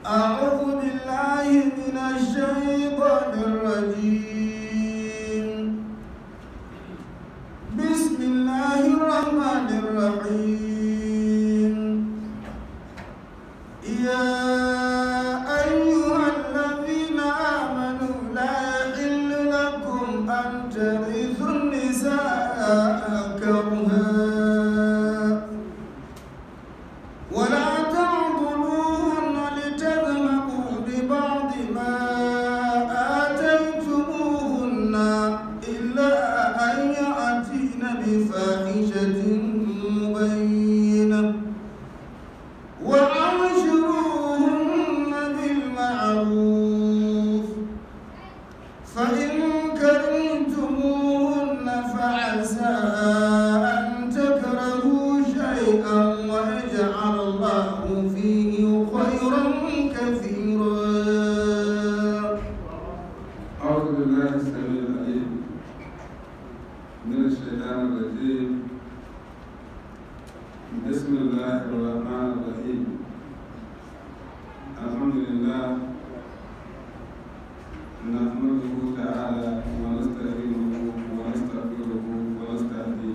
أعوذ بالله من الشيطان الرجيم بسم الله الرحمن الرحيم يا أيها الذين آمنوا لا يحل لكم أن ترثوا النساء كرها ولا تعضلوهن لتذهبوا ببعض ما آتيتموهن إلا أن يأتين بفاحشة مبينة وعاشروهن بالمعروف فإن كرهتموهن فعسى أن تكرهوا شيئا ويجعل الله فيه خيرا كثيرا أعوذ بالله السميع العليم من الشيطان الرجيم بسم الله الرحمن الرحيم الحمد لله نحمده تعالى ونستعينه ونستغفره ونستهديه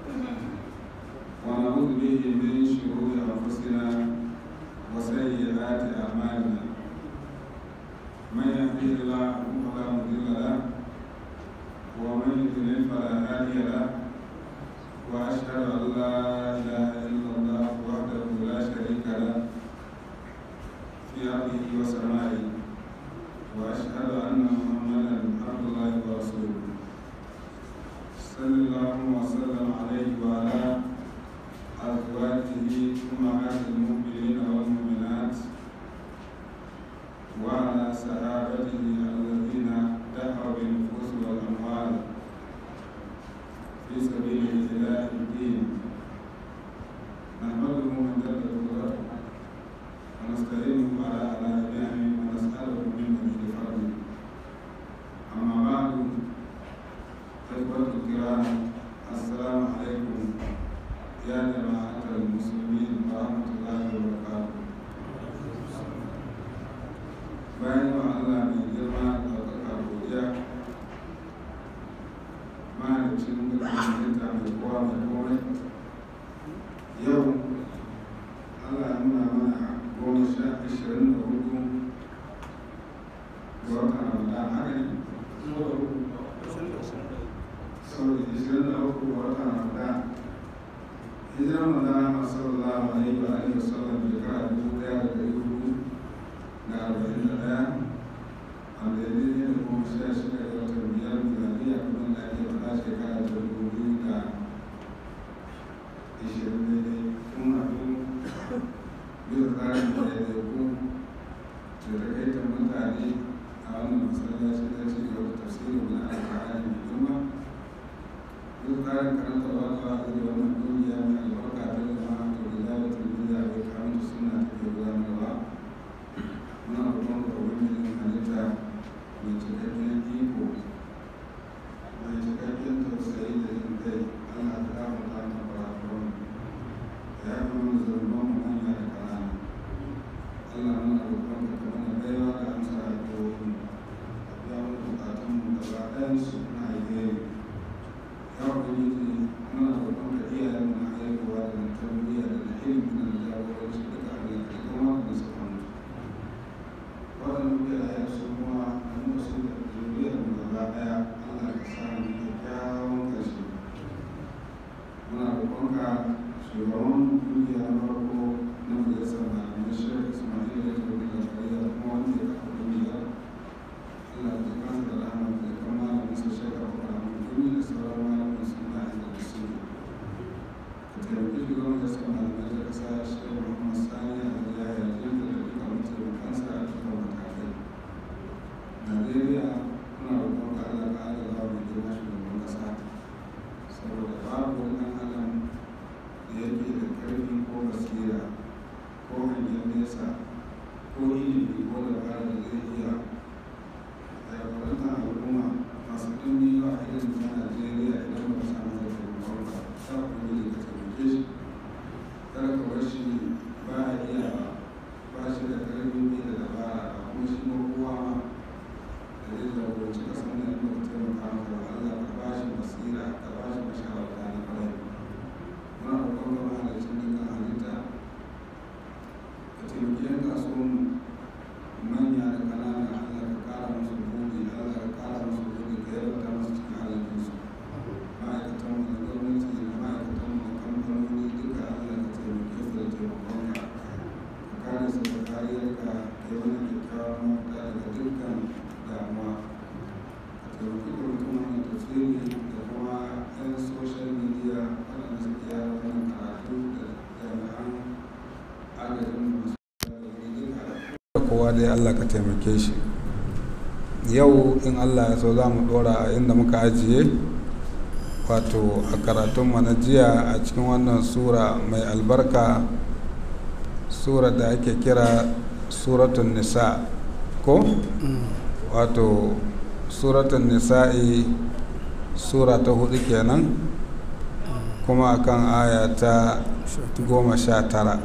ونعوذ به من شرور أنفسنا وسيئات أعمالنا من يهده الله فلا مضل له ومن يضلل فلا هادي له واشهد ان لا اله الا الله وحده لا شريك له في ارضه وسمائه واشهد ان محمدا عبد الله ورسوله صلى الله وسلم عليه وعلى ازواجه امهات المؤمنين والمؤمنات وعلى صحابته الذين دفعوا بالنفوس والاموال في سبيل اله الدين نحمده من جل قدرته ونستعينه على الاء نعمه ونساله من مزيد فضله اما بعد اخوه الكرام السلام عليكم يا جماعه المسلمين ورحمه الله وبركاته bayan wa Allah mai girma da ɗaukaka godiya mahalicin dukkan halitta mai kowa mai komai yau Allah ya nuna mana goma sha ashirin da hudu ga watan Ramadan haka ne? Saboda ashirin da uku ga watan Ramadan hijiran Ramadan sallallahu alaihi wa alihi wa sallam shekara dubu ɗaya da ɗari hudu da arba'in da ɗaya wanda ya daidai da kuma sha shida da watan biyar miladiya kuma da ake faɗa shekara ta dubu biyu da ishirin daidai kun haɗu bisa tsarin da ya dauku da takaitar mutane a wannan masallaci na ci gaba da tafsirin na alƙur'ani mai girma bisa tsarin karanta wata wa'azi da wannan ƙungiya mai albarka ta jama'a to da zalatin duniya bai kamata suna take gudanarwa muna roƙon ka ubangijin halitta mai cikakken iko mai cikakken tausayi da jin kai allah ta gafarta mana kurakuran ya yi mana zarban mu manya da ƙanana allah muna roƙon ka ka mana baiwa da amsa addu'o'in ka biya mana bukatun mu gaba ɗayan su na alheri ya ubangiji muna roƙon ka iyayen mu na haihuwa da na tarbiyya da na ilimi da na jagoranci duka allah ka kuma da su mutu waɗanda muke da yansu kuma da mu su da zuriyar mu gaba ɗaya Allah ka sa mu kyakkyawan ƙarshe muna roƙonka shugaban kungiya na farko na majalisar malamai shek ismail da ta rubuta kariya kuma wanda ya kafa kungiya Allah ka kansa da rahama da kan malamin sa shek abubakar mutum da sauran malamin suna da su ka taimaki shugaban majalisar malamai ta ƙasa shek muhammad sani a ya yarda da duka mataimakansa a cikin matakai najeriya muna roƙon ka allah ka ala zawa mai girma shugaban ƙasa saboda babu wani ɗan adam da yake da ƙarfi ko basira ko hangen nesa ko ilimi ko dabara da zai iya jagorantar al'umma masu ɗumbi yawa a irin ta najeriya idan ba ka samu da taimakon ka sa kuma ka taimake shi kada ka bar shi ba a iya ba shi da ƙarfi ne da yi mana kyakkyawan mafita daga dukkan damuwa a taimaki kwamitin wannan tafsiri da kuma 'yan social media waɗanda suke yada wannan karatu da jami'an agajin masu da kowa dai allah ka taimake shi yau in allah ya so za mu ɗora a inda muka ajiye wato a karatunmu na jiya a cikin wannan sura mai albarka sura da ake kira suratun nisa ko wato suratun nisa'i sura ta hudu kenan kuma akan aya ta goma sha tara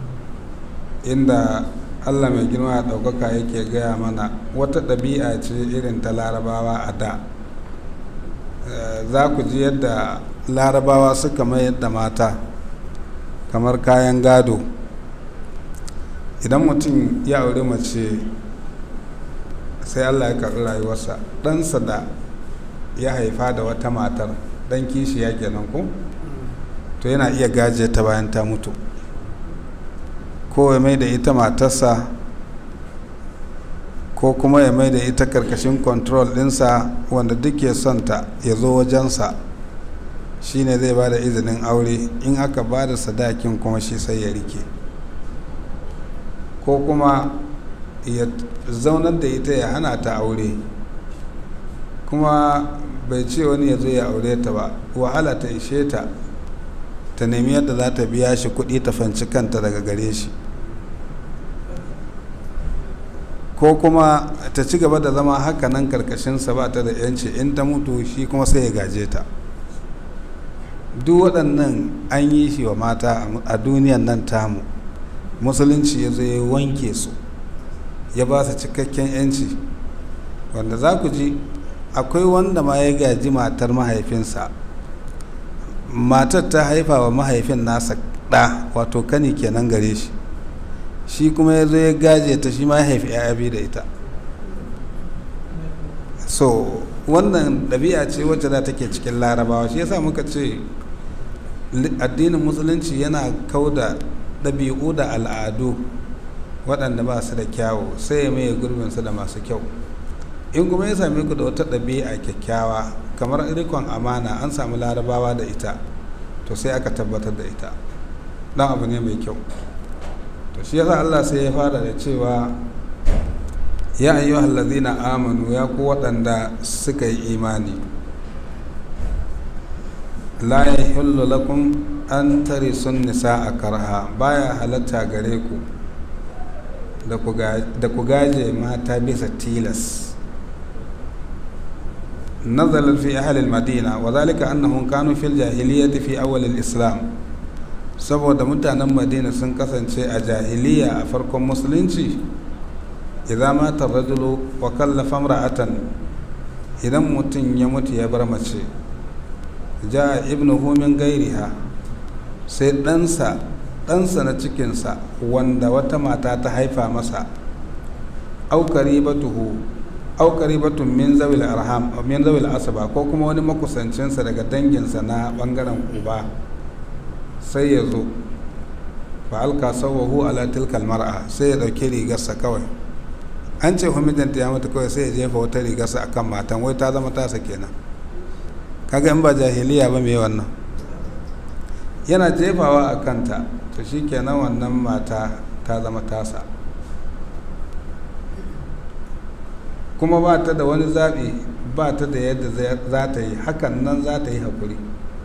inda allah mai girma a ɗaukaka yake gaya mana wata ɗabi'a ce irin ta larabawa a da za ku ji yadda larabawa suka mayar da mata kamar kayan gado idan mutum ya auri mace sai allah ya karɓi rayuwarsa ɗansa da ya haifa da wata matar ɗan kishi ya kenan ko to yana iya gaje ta bayan ta mutu ko ya mai da ita matarsa ko kuma ya mai da ita karkashin control ɗinsa wanda duk ya son ta ya zo wajensa shine zai ba da izinin aure in aka ba da sadakin kuma shi sai ya rike ko kuma ya zaunar da ita ya hana ta aure kuma bai ce wani ya zo ya aure ta ba wahala ta ishe ta ta nemi yadda za ta biya shi kuɗi ta fanci kanta daga gare shi ko kuma ta ci gaba da zama haka nan karkashinsa ba ta da yanci in ta mutu shi kuma sai ya gaje ta duk waɗannan an yi shi wa mata a duniyan nan tamu musulunci ya zo ya wanke su ya ba su cikakken yanci wanda za ku ji akwai wanda ma ya gaji matar mahaifinsa matar ta haifa wa mahaifin nasa ɗa wato kani kenan gare shi shi kuma ya zo ya gaje ta shi ma ya haifi ya biyu da ita so wannan ɗabi'a ce wacce da take cikin larabawa shi yasa muka ce addinin musulunci yana kauda ɗabi'u da al'adu waɗanda ba su da kyawu sai ya maye gurbinsu da masu kyau in kuma ya same ku da wata ɗabi'a kyakkyawa kamar rikon amana an samu larabawa da ita to sai aka tabbatar da ita ɗan abu ne mai kyau to shi yasa Allah sai ya fara da cewa ya ayyuhal ladzina amanu ya ku waɗanda suka yi imani la yahillu lakum an tarisun nisa a karha baya halatta gare ku da ku gaje mata bisa tilas نزل في أهل المدينة وذلك أنهم كانوا في الجاهلية في أول الإسلام saboda mutanen madina sun kasance a jahiliya a farkon musulunci idan mata rajulu wa kallafa ra'atan idan mutum ya mutu ya bar mace ja ibnu min gairiha sai ɗansa ɗansa na cikinsa wanda wata mata ta haifa masa aukari batuhu aukari batun min zawil arham min zawil asaba ko kuma wani makusancinsa daga danginsa na bangaren uba sai ya zo fa alka sawahu ala tilkal mar'a sai ya dauki rigarsa kawai an ce mijinta ya mutu kawai sai ya jefa wata rigarsa akan matan wai ta zama tasa kenan kaga in ba jahiliya ba me wannan yana jefawa a kanta to shi kenan wannan mata ta zama tasa kuma ba ta da wani zaɓi ba ta da yadda za ta yi hakan nan za ta yi haƙuri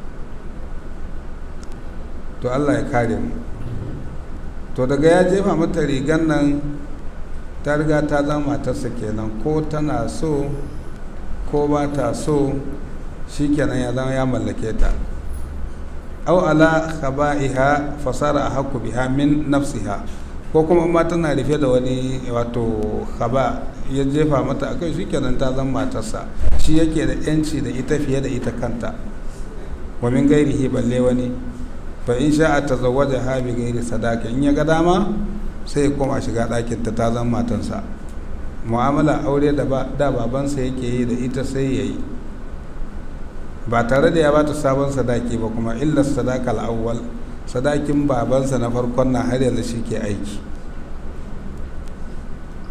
to allah ya kare mu to daga ya jefa mata rigan nan ta riga ta zama matarsa kenan ko tana so ko ba ta so shi kenan ya zama ya mallake ta au ala khaba'iha fasara ahqqu biha min nafsiha ko kuma ma tana rufe da wani wato khaba ya jefa mata akai shikenan ta zama matarsa shi yake da yanci da ita fiye da ita kanta wa min gairihi balle wani fa in sha'a tazawwaja bi gairi sadaka in ya ga dama sai ya koma shiga ɗakin ta ta zama matarsa mu'amala aure da da babansa yake yi da ita sai ya yi ba tare da ya bata sabon sadaki ba kuma illar sadakal awwal sadakin babansa na farkon na har yanzu shi ke aiki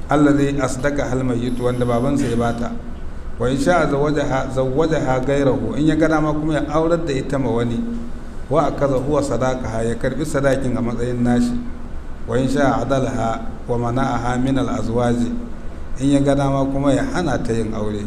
allazi asdaka hal mayyit wanda babansa ya bata wa in sha zawwajaha zawwajaha gairahu in ya ga dama kuma ya aurar da ita ma wani wa akaza huwa sadaqaha ya karbi sadakin a matsayin nashi wa in sha adalha wa mana'aha min al azwaji in ya ga dama kuma ya hana ta yin aure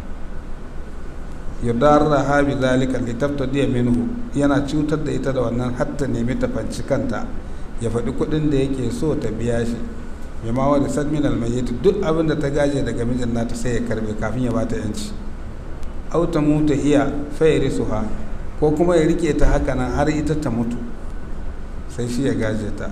yudarraha bi zalika litabtadi minhu yana cutar da ita da wannan hatta nemi ta fanci kanta ya faɗi kuɗin da yake so ta biya shi mai ma wani san min almayyit duk abin da ta gaje daga mijin nata sai ya karbe kafin ya bata yanci au ta mutu hiya fa yarisuha ko kuma ya rike ta haka nan har ita ta mutu sai shi ya gaje ta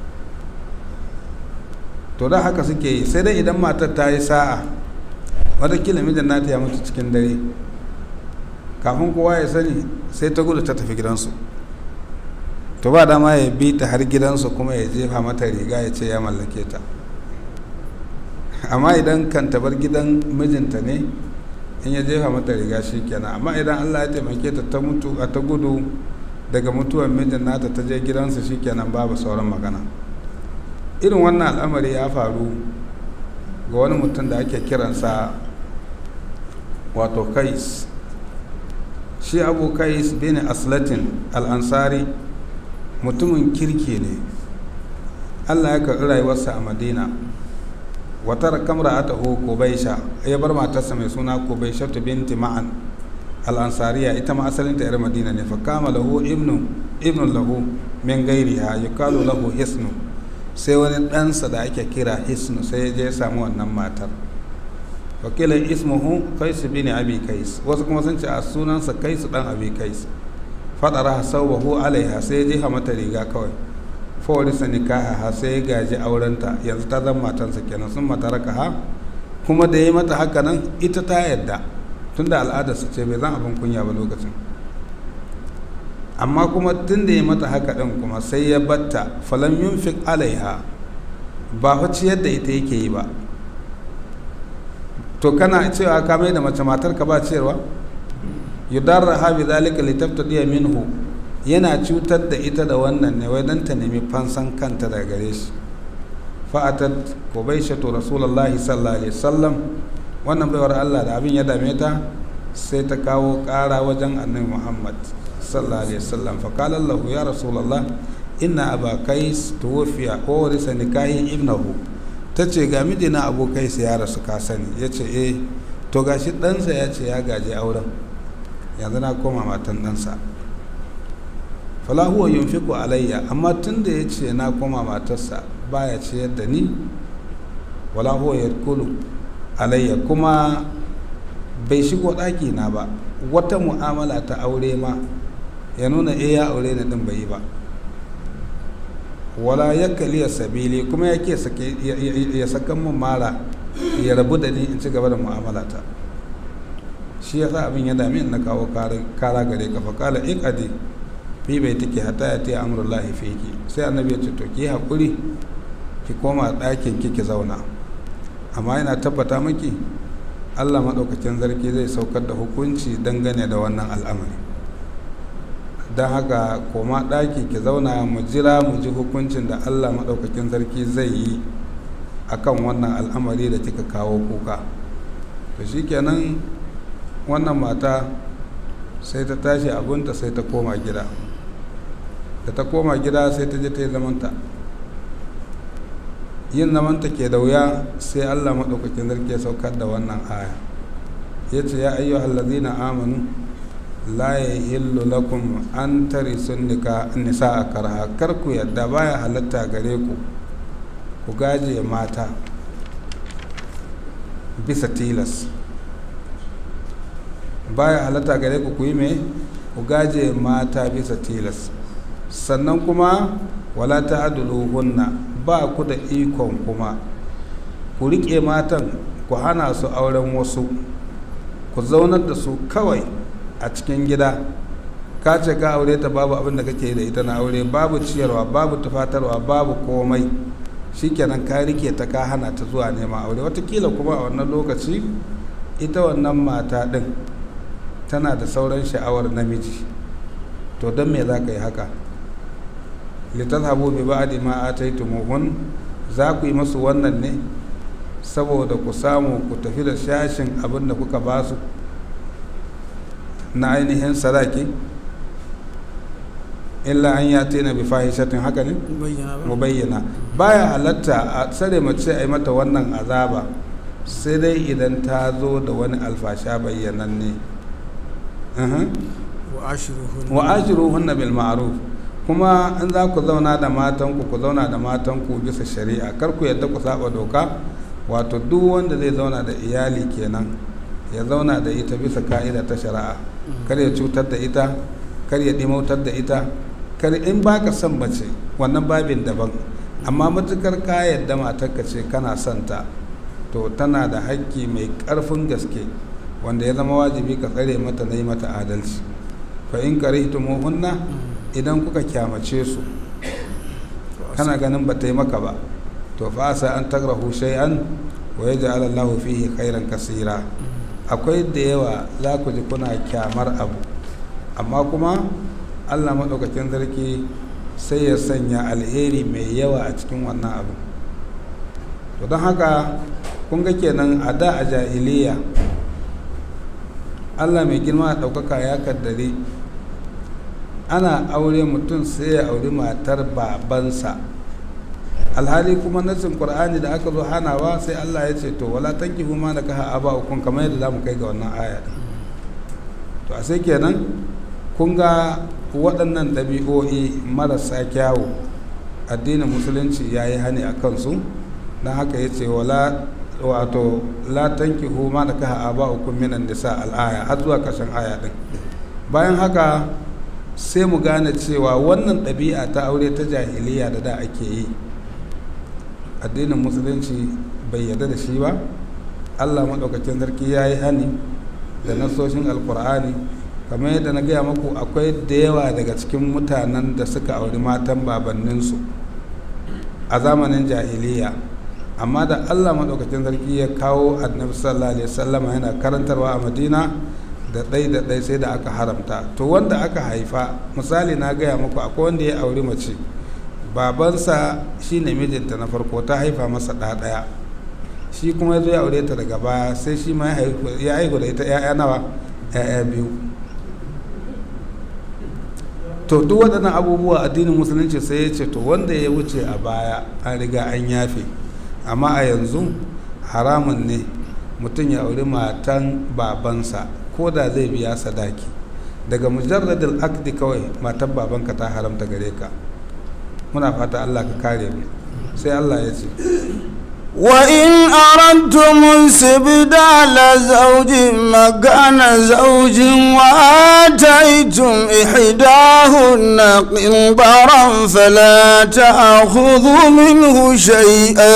to da haka suke yi sai dai idan matar ta yi sa'a watakila mijin nata ya mutu cikin dare kafin kowa ya sani sai ta gudu ta tafi gidansu to ba dama ya bi ta har gidansu kuma ya jefa mata riga ya ce ya mallake ta amma idan kan bar gidan mijinta ne in ya jefa mata riga shi kenan amma idan allah ya taimake ta ta mutu a ta gudu daga mutuwar mijin nata ta je gidansu shi kenan babu sauran magana irin wannan al'amari ya faru ga wani mutum da ake kiransa wato kais shi abu kais bin aslatin al'ansari mutumin kirki ne allah ya karɓi rayuwarsa a madina watar kamra ata ho kubaisha ya bar matarsa mai suna kubaisha binti ma'an al'ansariya ita ma asalinta yar madina ne fa kama lahu ibnu ibnu lahu min gairiha yukalu lahu hisnu sai wani ɗansa da ake kira hisnu sai ya je ya samu wannan matar wakila ismuhu kaisu bin abi kais wasu kuma sun ce a sunansa kaisu dan abi kais fadara sauwahu alaiha sai ya jefa mata riga kawai fawarisa nikaha sai ya gaji aurenta yanzu ta zama matansa kenan sun mata raka ha kuma da ya mata haka nan ita ta yadda tunda al'adarsa ce bai zan abin kunya ba lokacin amma kuma tun da ya mata haka ɗin kuma sai ya batta falam yunfik alaiha ba fa ciyar da ita yake yi ba to kana cewa ka mai da mace matar ka ba ciyarwa yudarra ha bi zalika litaftadiya minhu yana cutar da ita da wannan ne wai dan ta nemi fansan kanta daga gare shi fa'atat qubaishatu rasulullahi sallallahu alaihi wasallam wannan baiwar Allah da abin ya dame ta sai ta kawo ƙara wajen annabi Muhammad sallallahu alaihi wasallam fa qala lahu ya rasulullah inna aba kais tuwfiya wa warisa nikahi ibnahu tace ga mijina abu kais ya rasu ka sani yace eh to gashi ɗansa ya ce ya gaje auren yanzu na koma matan ɗansa fala huwa yunfiqu alayya amma tunda ya ce na koma matarsa baya ciyar da ni wala huwa yadkulu alayya kuma bai shigo ɗaki na ba wata mu'amala ta aure ma ya nuna eh ya aure ni din bai yi ba wala ya kaliya sabili kuma yake ya sakan mun mara ya rabu da ni in ci gaba da mu'amala ta shi ya sa abin ya dami na kawo kara gare ka fa kala iqadi fi bai take hata ya ta amrullahi fiki sai annabi ya ce to ki hakuri ki koma ɗakin ki ki zauna amma yana tabbata miki Allah maɗaukakin zarki zai saukar da hukunci dangane da wannan al'amari don haka koma ɗaki ki zauna mu jira mu ji hukuncin da Allah maɗaukakin zarki zai yi akan wannan al'amari da kika kawo kuka to shikenan wannan mata sai ta tashi abunta sai ta koma gida da ta koma gida sai ta je ta yi zamanta yin zamanta ke da wuya sai allah maɗaukakin zarki ya saukar da wannan aya ya ce ya ayyu hallazina amanu la ya hillu lakum an tari sun nisa a karha kar ku yadda baya halatta gare ku ku gaje mata bisa tilas baya halatta gare ku ku yi mai ku gaje mata bisa tilas sannan kuma wala ta hunna ba ku da ikon kuma ku riƙe matan ku hana su auren wasu ku zaunar da su kawai a cikin gida ka ce ka aure ta babu abin da kake da ita na aure babu ciyarwa babu tufatarwa babu komai shikenan ka rike ta ka hana ta zuwa neman aure watakila kuma a wannan lokaci ita wannan mata ɗin tana da sauran sha'awar namiji to don me za ka yi haka litazhabu bi ba'di ma ataytumuhun za ku yi masu wannan ne saboda ku samu ku tafi da shashin abin da kuka ba su na ainihin sadaki illa an ya tina bi fahishatin haka ne mu bayyana baya halatta a tsare mace a yi mata wannan azaba sai dai idan ta zo da wani alfasha bayyananne wa ashiruhunna bil ma'ruf kuma in za ku zauna da matanku ku zauna da matanku bisa shari'a kar ku yadda ku saba doka wato duk wanda zai zauna da iyali kenan ya zauna da ita bisa ka'ida ta shari'a kar ya cutar da ita kar ya dimautar da ita kar in baka son mace wannan babin daban amma matukar ka yadda matarka ce kana son ta to tana da haƙƙi mai ƙarfin gaske wanda ya zama wajibi ka tsare mata na yi mata adalci fa in karihtumuhunna idan kuka kyamace su kana ganin ba ta yi maka ba to fa asa an tagrahu shay'an wa yaj'al Allahu fihi khairan kasira akwai da yawa za ku ji kuna kyamar abu amma kuma Allah madaukakin sarki sai ya sanya alheri mai yawa a cikin wannan abu to don haka kun ga kenan a da a jahiliya Allah mai girma a ɗaukaka ya kaddare ana aure mutum sai ya auri matar babansa alhali kuma nasin qur'ani da aka zo hanawa sai Allah ya ce to wala tankihu ma nakaha aba'ukum kamar yadda zamu kai ga wannan aya din to a sai kenan kun ga waɗannan ɗabi'o'i marasa kyawu addinin musulunci ya yi hani a kansu don haka ya ce wala wato la tankihu ma nakaha aba'ukum minan nisa al'aya har zuwa ƙarshen aya din bayan haka sai mu gane cewa wannan ɗabi'a ta aure ta jahiliya da da ake yi addinin musulunci bai yarda da shi ba allah maɗaukacin sarki ya yi hani da nasoshin alkur'ani kamar yadda na gaya maku akwai da yawa daga cikin mutanen da suka auri matan babanninsu a zamanin jahiliya amma da allah maɗaukacin sarki ya kawo annabi sallallahu alaihi wasallama yana karantarwa a madina da ɗai da ɗai sai da aka haramta to wanda aka haifa misali na gaya muku akwai wanda ya auri mace babansa shine mijinta na farko ta haifa masa ɗa ɗaya shi kuma ya zo ya aure ta daga baya sai shi ma ya haihu da ita ya'ya nawa ya'ya biyu to duk waɗannan abubuwa addinin musulunci sai ya ce to wanda ya wuce a baya an riga an yafe amma a yanzu haramun ne mutum ya auri matan babansa ko da zai biya sadaki daga mujarradin akdi kawai matan babanka ta haramta gare ka muna fata allah ka kare mu sai allah ya ce وإن أردتم استبدال زوج مكان زوج وآتيتم إحداهن قنطرا فلا تأخذوا منه شيئا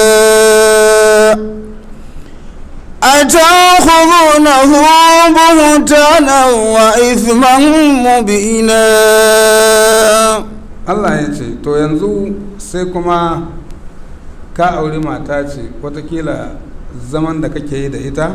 أتأخذونه بهتانا وإثما مبينا Allah ya ce to yanzu sai kuma ka auri mata ce watakila zaman da kake yi da ita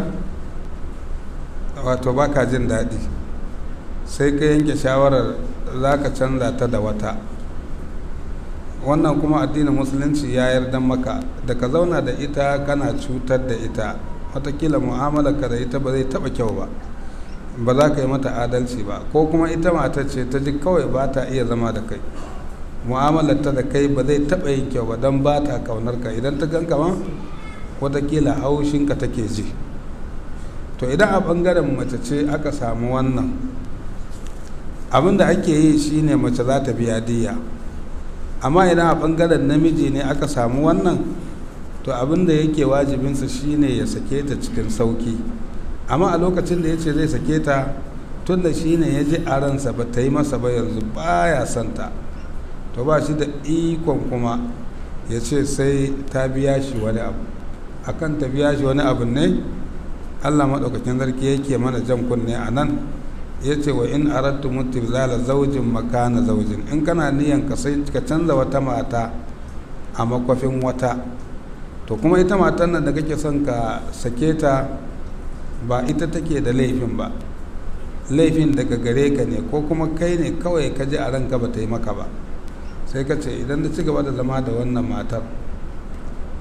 wato baka jin daɗi sai ka yanke shawarar za ka canza ta da wata wannan kuma addinin musulunci ya yarda maka da ka zauna da ita kana cutar da ita watakila mu'amalarka da ita ba zai taɓa kyau ba ba za ka yi mata adalci ba ko kuma ita mata ce ta ji kawai ba ta iya zama da kai mu'amalar ta da kai ba zai taɓa yin kyau ba don ba ta kaunar ka idan ta ganka ma watakila haushinka take ji to idan a ɓangaren mace ce aka samu wannan abin da ake yi shine mace za ta biya diya amma idan a ɓangaren namiji ne aka samu wannan to abin da yake wajibinsa shine ya sake ta cikin sauki amma a lokacin da ya ce zai sake ta tun da shine ya ji a ransa ba ta yi masa ba yanzu baya santa to ba shi da ikon kuma ya ce sai ta biya shi wani abu akan ta biya shi wani abu ne allah maɗaukakin sarki yake mana jan kunne a nan ya ce wa in arattu mutu zala zaujin makana zaujin in kana niyan ka sai ka canza wata mata a makwafin wata to kuma ita matan nan da kake son ka sake ta ba ita take da laifin ba laifin daga gare ka ne ko kuma kai ne kawai ka ji a ranka ba ta yi maka ba sai ka ce idan da ci gaba da zama da wannan matar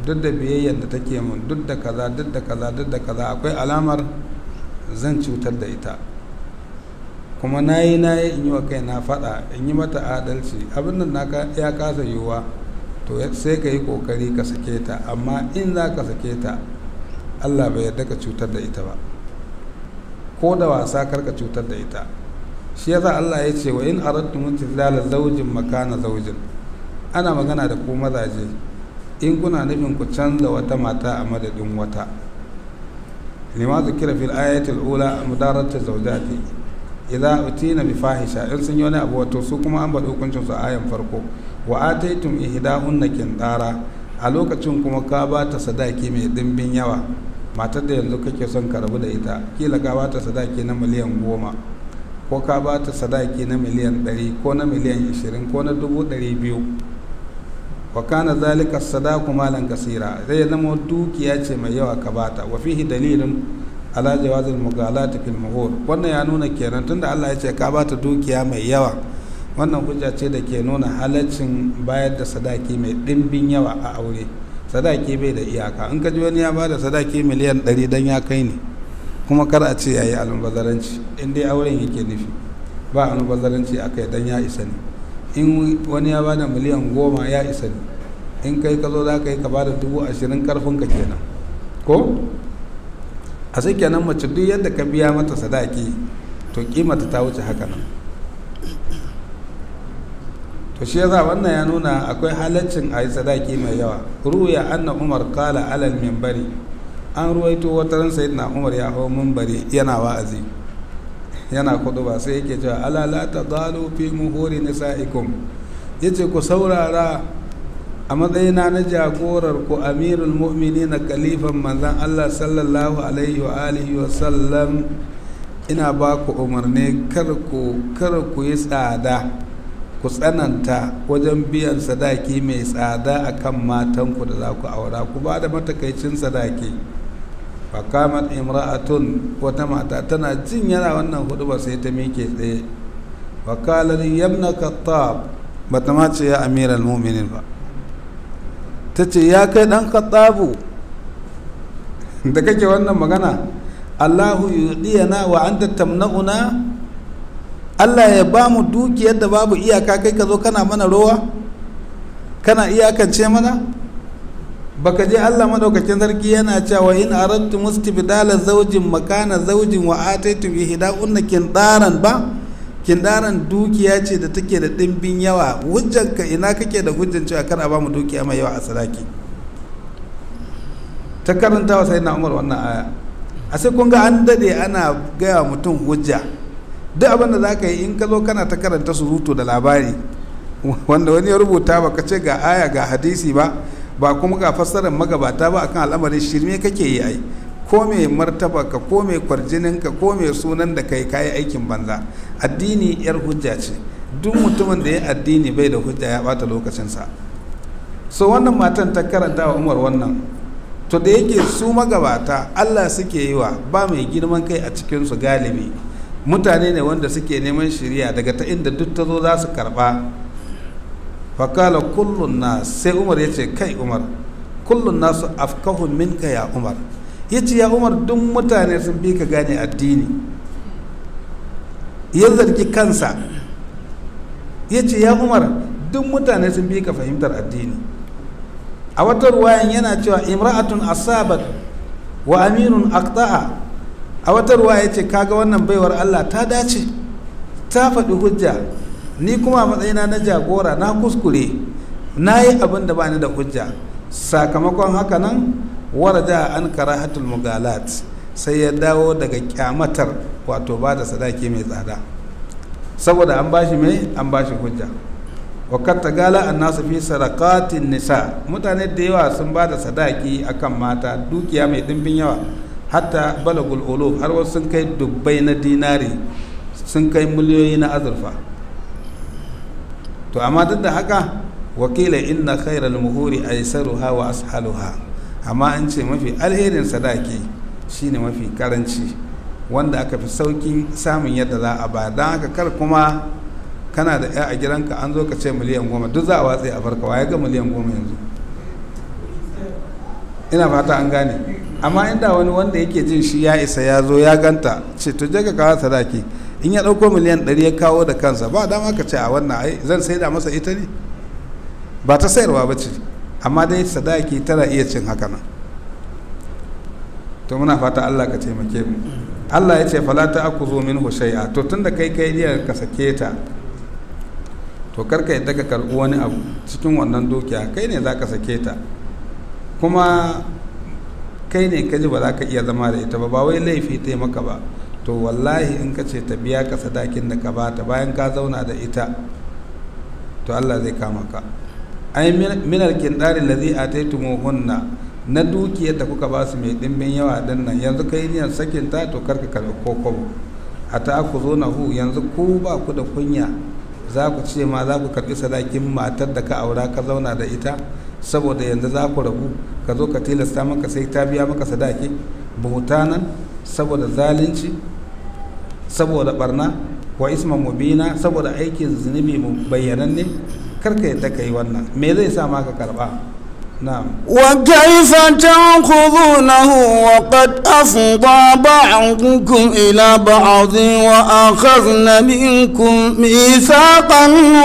duk da biyayyar da take mun duk da kaza duk da kaza duk da kaza akwai alamar zan cutar da ita kuma na yi na yi in yi wa kai na faɗa in yi mata adalci abin nan na ya kasa yiwuwa to sai ka yi ƙoƙari ka sake ta amma in za ka sake ta allah bai yarda ka cutar da ita ba ko da wasa kar ka cutar da ita shi yasa allah ya ce wa in aradtu mutizala zaujin makana zaujin ana magana da ku mazaje in kuna nufin ku canza wata mata a madadin wata lima zikira fil ayatul ula mudaratu zawjati idza utina bi fahisha in sun yi wani abu wato su kuma an bada hukuncin su a ayan farko wa ataitum ihdahunna kintara a lokacin kuma ka ba ta sadaki mai dimbin yawa matar da yanzu kake son ka rabu da ita kila ka ba ta sadaki na miliyan goma ko ka ba ta sadaki na miliyan ɗari ko na miliyan ishirin ko na dubu ɗari biyu wa kana zalika sadaku malan kasira zai zama dukiya ce mai yawa ka bata wa fihi dalilin ala jawazil mughalati fil muhur wannan ya nuna kenan tunda Allah ya ce ka bata dukiya mai yawa wannan hujja ce da ke nuna halaccin bayar da sadaki mai dimbin yawa a aure sadaki bai da iyaka in ka ji wani ya bada sadaki miliyan 100 dan ya kai ne kuma kar a ce yayi almubazaranci in dai auren yake nufi ba almubazaranci akai dan ya isa ne in wani ya bada miliyan goma ya isa ne in kai ka zo za ka yi ka bada dubu ashirin karfin ka kenan ko a sai kenan mace duk yadda ka biya mata sadaki to kimata ta wuce haka nan to shi yasa wannan ya nuna akwai halaccin a yi sadaki mai yawa ruya anna umar kala alal mimbari an ruwaito wata ran sayyidina umar ya hau mimbari yana wa'azi yana kudu ba sai yake cewa ala la tadalu fi muhuri nisaikum yace ku saurara a matsayina na jagorar ku amirul mu'minin na kalifan manzan Allah sallallahu alaihi wa alihi wa sallam ina ba ku umarni kar ku kar ku yi tsada ku tsananta wajen biyan sadaki mai tsada akan matanku da za ku aura ku ba da matakaicin sadaki fakamat imra'atun wata mata tana jin yana wannan hudu ba sai ta miƙe tsaye wakalar yamna kattab ba ta mace ya amiral muminin ba ta ce ya kai dan kattabu da kake wannan magana allahu yudiyana wa anta tamna'una allah ya ba mu dukiyar da babu iyaka kai ka zo kana mana rowa kana iyakance mana baka je Allah madaukakin sarki yana cewa in aradtu mustibdala zawjin makana zawjin wa ataitu ihda'unna kindaran ba kindaran dukiya ce da take da dimbin yawa hujjanka ina kake da hujjan cewa kana ba mu dukiya mai yawa a sadaki ta karanta wa sayyidina Umar wannan aya a sai kun ga an dade ana gaya mutum hujja duk abin da zaka yi in ka zo kana ta karanta surutu da labari wanda wani ya rubuta baka ce ga aya ga hadisi ba ba kuma ga fassarar magabata ba akan al'amarin shirme kake yi ai ko mai martaba ka ko mai kwarjinin ka ko mai sunan da kai kayi aikin banza addini yar hujja ce duk mutumin da ya addini bai da hujja ya bata lokacinsa so wannan matan ta karanta wa umar wannan to da yake su magabata allah suke yi wa ba mai girman kai a cikinsu galibi mutane ne wanda suke neman shirya daga ta inda duk ta zo za su karba fakala kullun na sai umar ya ce kai umar kullun nasu afkahun minka ya umar ya ce ya umar duk mutane sun bi ka gane addini ya zargi kansa ya ce ya umar duk mutane sun bi ka fahimtar addini a wata ruwayan yana cewa imra'atun asabat wa aminun aqta'a a wata ruwaya ya ce kaga wannan baiwar allah ta dace ta faɗi hujja ni kuma a matsayina na jagora na kuskure na yi abin da ba ni da hujja sakamakon haka nan waraja an karahatul mugalat sai ya dawo daga kyamatar wato ba da sadaki mai tsada saboda an bashi mai an bashi hujja wakar ta gala an nasu fi sarakatin nisa mutane da yawa sun ba da sadaki akan mata dukiya mai dimbin yawa hatta balagul uluf har wasu sun kai dubbai na dinari sun kai miliyoyi na azurfa to amma duk da haka wakila inna khairal muhuri aisaruha wa ashaluha amma an ce mafi alherin sadaki shine mafi karanci wanda aka fi saukin samun yadda za a ba don haka kar kuma kana da ya a gidanka an zo ka ce miliyan goma duk za a watsi a farka ya ga miliyan goma yanzu ina fata an gane amma inda wani wanda yake jin shi ya isa ya zo ya ganta ce to je ka kawo sadaki in ya ɗauko miliyan ɗari ya kawo da kansa ba dama ka ce a wannan ai zan sai da masa ita ne ba ta sayarwa ba ce amma dai sadaki tana iya cin haka nan to muna fata Allah ka taimake mu Allah ya ce fala ta aku zo min shay'a to tunda kai kai niyyar ka sake ta to karka yadda ka karɓi wani abu cikin wannan dukiya kai ne za ka sake ta kuma kai ne ka ji ba za ka iya zama da ita ba ba wai laifi ta maka ba to wallahi in ka ce ta biya ka sadakin da ka bata bayan ka zauna da ita to Allah zai kama ka ai minal kindarin ladhi ataytumuhunna na dukiyar da kuka ba su mai dimbin yawa din nan yanzu kai niyan sakin ta to karka karɓi kokobo a ta ku zo na hu yanzu ku ba ku da kunya za ku ce ma za ku karɓi sadakin matar da ka aura ka zauna da ita saboda yanzu za ku rabu ka zo ka tilasta maka sai ta biya maka sadaki buhutanan saboda zalunci saboda barna wa isman mubina saboda aikin zunubi mu bayyananne karka yadda ka yi wannan me zai sa ma ka karba na'am وكيف تأخذونه وقد أفضى بعضكم إلى بعض وأخذن منكم ميثاقا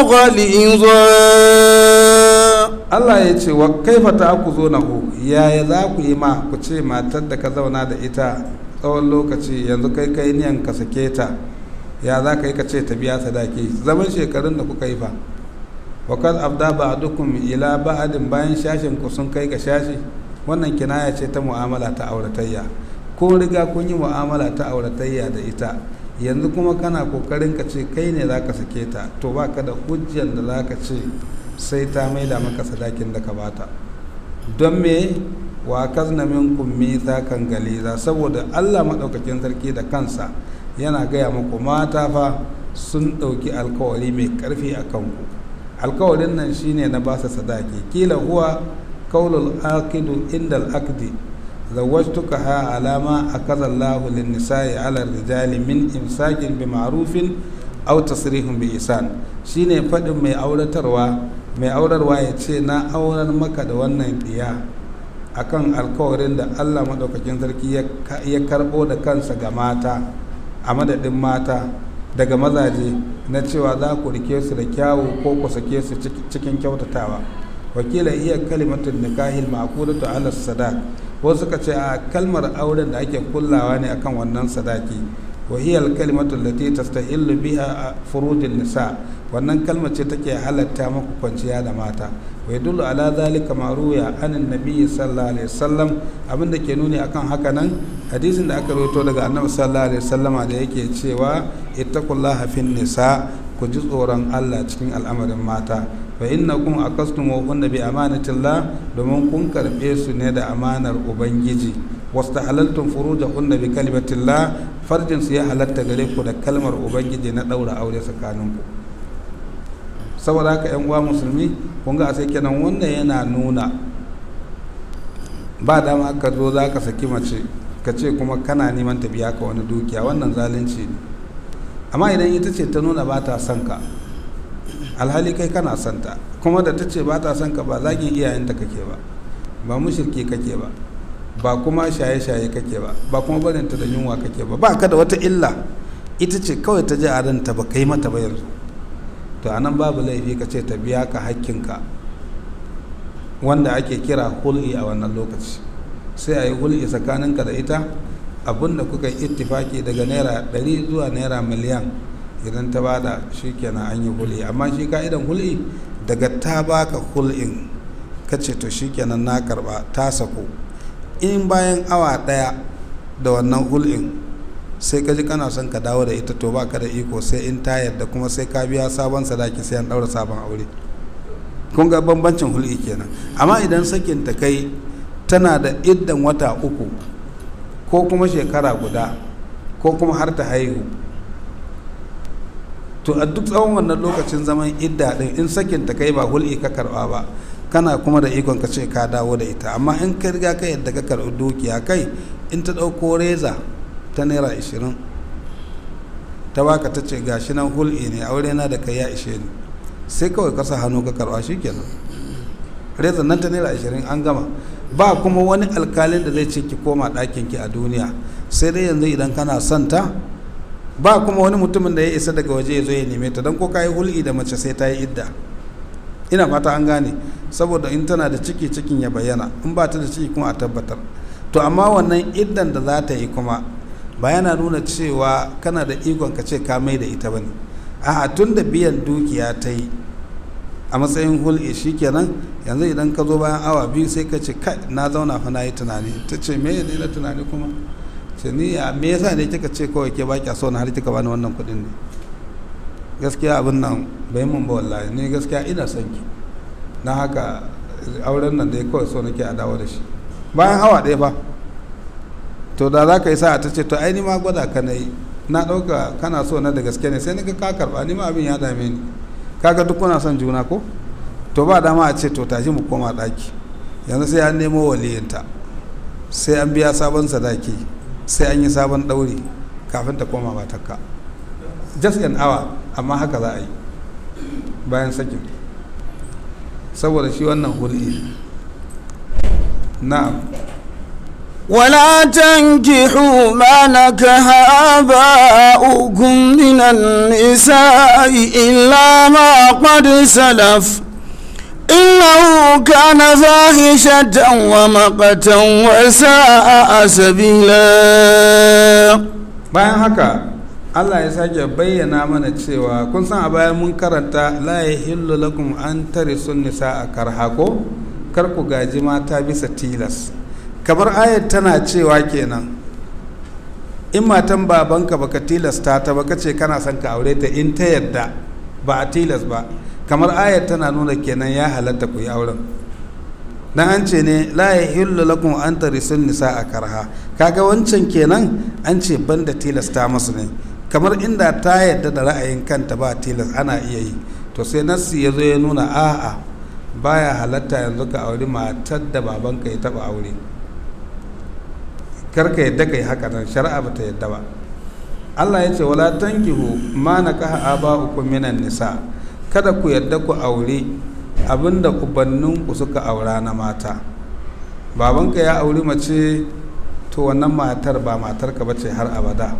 غليظا Allah ya ce wa kaifa ta ku zo na hu yaya za ku yi ma ku ce matar da ka zauna da ita tsawon lokaci yanzu kai kai niyan ka sake ta ya za ka yi ka ce ta biya sadaki zaman shekarun da kuka yi fa wa kad abda ba'dukum ila ba'din bayan shashin ku sun kai ga shashi wannan kinaya ce ta mu'amala ta auratayya ko riga kun yi mu'amala ta auratayya da ita yanzu kuma kana kokarin ka ce kai ne za ka sake ta to baka da hujjar da za ka ce sai ta maida maka sadakin da ka bata don me wa kazna minkum mithaqan galiza saboda Allah madaukakin sarki da kansa yana gaya muku mata fa sun ɗauki alkawari mai ƙarfi a kanku alkawarin nan shine na basa sadaki kila huwa kaulul aqidu inda al-aqdi zawajtuka ha alama akaza Allahu lin nisa'i ala rijali min imsakin bi ma'rufin aw tasrihun bi ihsan shine fadin mai auratarwa mai aurarwa ya ce na aurar maka da wannan diya akan alkawarin da Allah madaukakin sarki ya karbo da kansa ga mata a madadin mata daga mazaje na cewa za ku rike su da kyawu ko ku sake su cikin kyautatawa wakila iya kalimatun nikahil ma'qulatu ala sadaq wasu suka ce a kalmar auren da ake kullawa ne akan wannan sadaki wa hiya al-kalimatu allati tastahillu biha furudin nisa wannan kalmar ce take halatta muku kwanciya da mata wa yadullu ala zalika ma ruya anan nabi sallallahu alaihi wasallam abinda ke nuni akan haka nan hadisin da aka rawaito daga annabi sallallahu alaihi wasallama da yake cewa ittaqullaha fin nisa ku ji tsoron Allah cikin al'amarin mata fa innakum aqastumuhunna bi amanatillah domin kun karbe su ne da amanar ubangiji wastahalaltum furujahunna bi kalimatillah farjin su ya halatta gare ku da kalmar ubangiji na daura aure tsakaninku saboda haka yan uwa musulmi kun ga sai kenan wannan yana nuna ba dama ka zo za ka saki mace ka ce kuma kana neman ta biya ka wani dukiya wannan zalunci ne amma idan ita ce ta nuna ba ta son ka alhali kai kana son ta kuma da ta ce ba ta son ka ba zagin iyayenta kake ba ba mushirki kake ba ba kuma shaye-shaye kake ba ba kuma barinta da yunwa kake ba ba ka da wata illa ita ce kawai ta ji a ranta ba kai mata ba yanzu to a nan babu laifi ka ce ta biya ka hakkinka wanda ake kira hul'i a wannan lokaci sai a yi hul'i tsakaninka da ita abinda kuka yi ittifaki daga naira 100 zuwa naira miliyan idan ta bada shi kenan an yi hul'i amma shi ka'idan hul'i daga ta baka hul'in ka ce to shi kenan na karba ta sako in bayan awa daya da wannan hul'in sai ka ji kana son ka dawo da ita to ba ka da iko sai in ta yadda kuma sai ka biya sabon sadaki sai an daura sabon aure kun ga bambancin hul'i kenan amma idan sakin ta kai tana da iddan wata uku ko kuma shekara guda ko kuma har ta haihu to a duk tsawon wannan lokacin zaman idda din in sakin ta kai ba hul'i ka karba ba kana kuma da ikon ka ce ka dawo da ita amma in ka riga ka yadda ka karbi dukiya kai in ta ɗauko reza ta naira ashirin ta baka ta ce gashi nan hul'i ne aure na da kai ya ishe ni sai kawai kasa hannu ka karba shi kenan reza nan ta naira ashirin an gama ba kuma wani alkalin da zai ce ki koma ɗakin ki a duniya sai dai yanzu idan kana son ta ba kuma wani mutumin da ya isa daga waje ya zo ya neme ta don ko ka yi hulɗi da mace sai ta yi idda ina fata an gane saboda in tana da ciki cikin ya bayyana in ba ta da ciki kuma a tabbatar to amma wannan iddan da za ta yi kuma ba yana nuna cewa kana da ikon ka ce ka mai da ita bane a'a tun da biyan dukiya ta yi a matsayin hulɗi shikenan yanzu idan ka zo bayan awa biyu sai ka ce kai na zauna fa na yi tunani ta ce me ya na tunani kuma ce ni a me yasa ne kika ce kawai ke baki so na har kika bani wannan kuɗin ne gaskiya abin nan bai mun ba wallahi ni gaskiya ina son ki na haka auren nan dai kawai so nake a dawo da shi bayan awa ɗaya fa to da za ka yi sa'a ta ce to ai ni ma gwada ka na yi na ɗauka kana so na da gaske ne sai na ga ka karɓa ni ma abin ya dame ni kaga duk kuna son juna ko to ba dama a ce to tashi mu koma ɗaki yanzu sai an nemo waliyinta sai an biya sabon sadaki sai an yi sabon ɗauri kafin ta koma matakka just an hour amma haka za a yi bayan sakin saboda shi wannan hulɗi na'am ولا تنكحوا ما نكح آباؤكم من النساء إلا ما قد سلف إنه كان فاحشة ومقتا وساء سبيلا bayan haka Allah ya sake bayyana mana cewa kun san a bayan mun karanta la yahillu lakum an tarisun nisa a karhako kar ku gaji mata bisa tilas kamar ayat tana cewa kenan in matan babanka baka tilasta ta baka ce kana son ka aure ta in ta yadda ba a tilas ba kamar ayat tana nuna kenan ya halatta ku yi auren dan an ce ne la yahillu lakum an tarisun nisa a karha kaga wancan kenan an ce banda tilasta masu ne kamar inda ta yadda da ra'ayin kanta ba tilas ana iya yi to sai nassi ya zo ya nuna a'a baya halatta yanzu ka auri matar da babanka ya taba aure karka yadda kai haka nan shari'a ba ta yadda ba Allah ya ce wala tankihu ma nakaha aba'ukum minan nisa kada ku yadda ku aure abinda ubanninku suka aura na mata babanka ya auri mace to wannan matar ba matarka bace har abada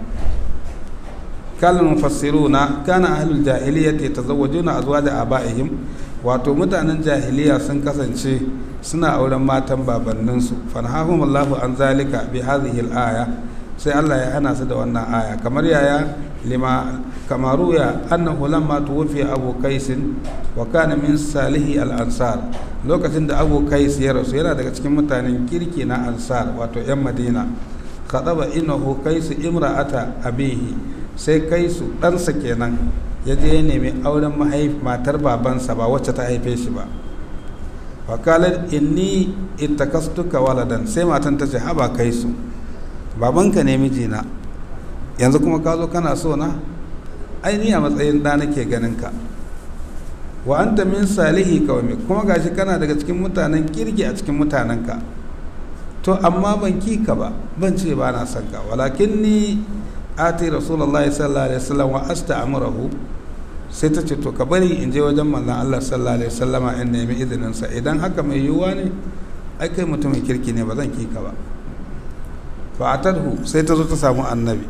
kalin mufassiruna kana ahlul jahiliyyati tazawwajuna azwaja abaihim wato mutanen jahiliya sun kasance suna auren matan babanninsu fanhahum Allahu an zalika bi hadhihi al-aya sai Allah ya hana su da wannan aya kamar yaya lima kamaru ya annahu lamma tuwfi abu qais wa kana min salihi al-ansar lokacin da abu qais ya rasu yana daga cikin mutanen kirki na ansar wato yan madina khadaba innahu qais imra'ata abihi sai kaisu ɗansa kenan ya je ya nemi auren matar babansa ba wacce ta haife shi ba wakalar inni itakastuka waladan sai matan ta ce haba kai su babanka ne mijina yanzu kuma ka zo kana so na aini a matsayin ɗa nake ganin ka wa anta min salihi kawai kuma gashi kana daga cikin mutanen kirki a cikin mutanenka to amma ban ki ka ba ban ce ba na son ka walakin ni ati rasulullahi sallallahu alaihi wasallam wa asta'murahu sai ta ce to ka bari in je wajen manzon Allah sallallahu alaihi wasallama in nemi izinin sa idan haka mai yiwuwa ne ai kai mutumin kirki ne ba zan kika ba fa atadhu sai ta zo ta samu annabi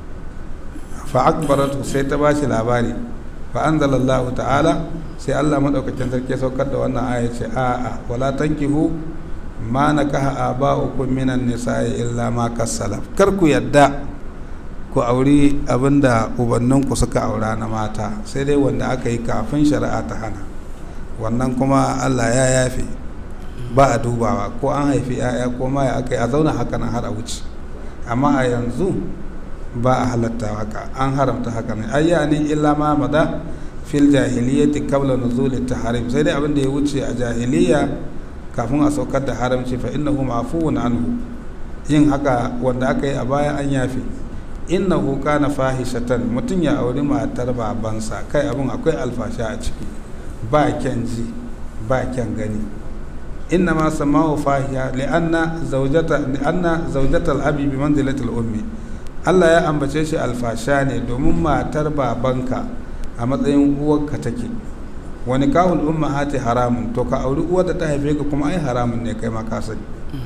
fa akbaratu sai ta bashi labari fa anzalallahu ta'ala sai Allah madaukakin sarki saukar da wannan aya ce a'a wala tankihu ma nakaha aba'ukum minan nisa'i illa ma kasalaf kar ku yadda ku auri abinda ubanninku suka aura na mata sai dai wanda aka yi kafin shari'a ta hana wannan kuma allah ya yafe ba a dubawa ko an haifi 'ya'ya ko ma ya aka yi a zauna haka nan har a wuce amma a yanzu ba a halatta haka an haramta haka ne ayyani illa ma mada fil jahiliyyati qabla nuzul tahrim sai dai abin da ya wuce a jahiliya kafin a saukar da haramci fa innahu ma'fuun anhu yin haka wanda aka yi a baya an yafe innahu kana fahishatan mutum ya auri matar babansa kai abin akwai alfasha a ciki ba kyan ji ba kyan gani inna ma samahu fahiya li'anna zawjata li'anna zawjatal abi bi manzilatil ummi Allah ya ambace shi alfasha ne domin matar babanka a matsayin uwarka take wani kahul ummahati haramun to ka auri uwar da ta haife ka kuma ai haramun ne kai ma ka sani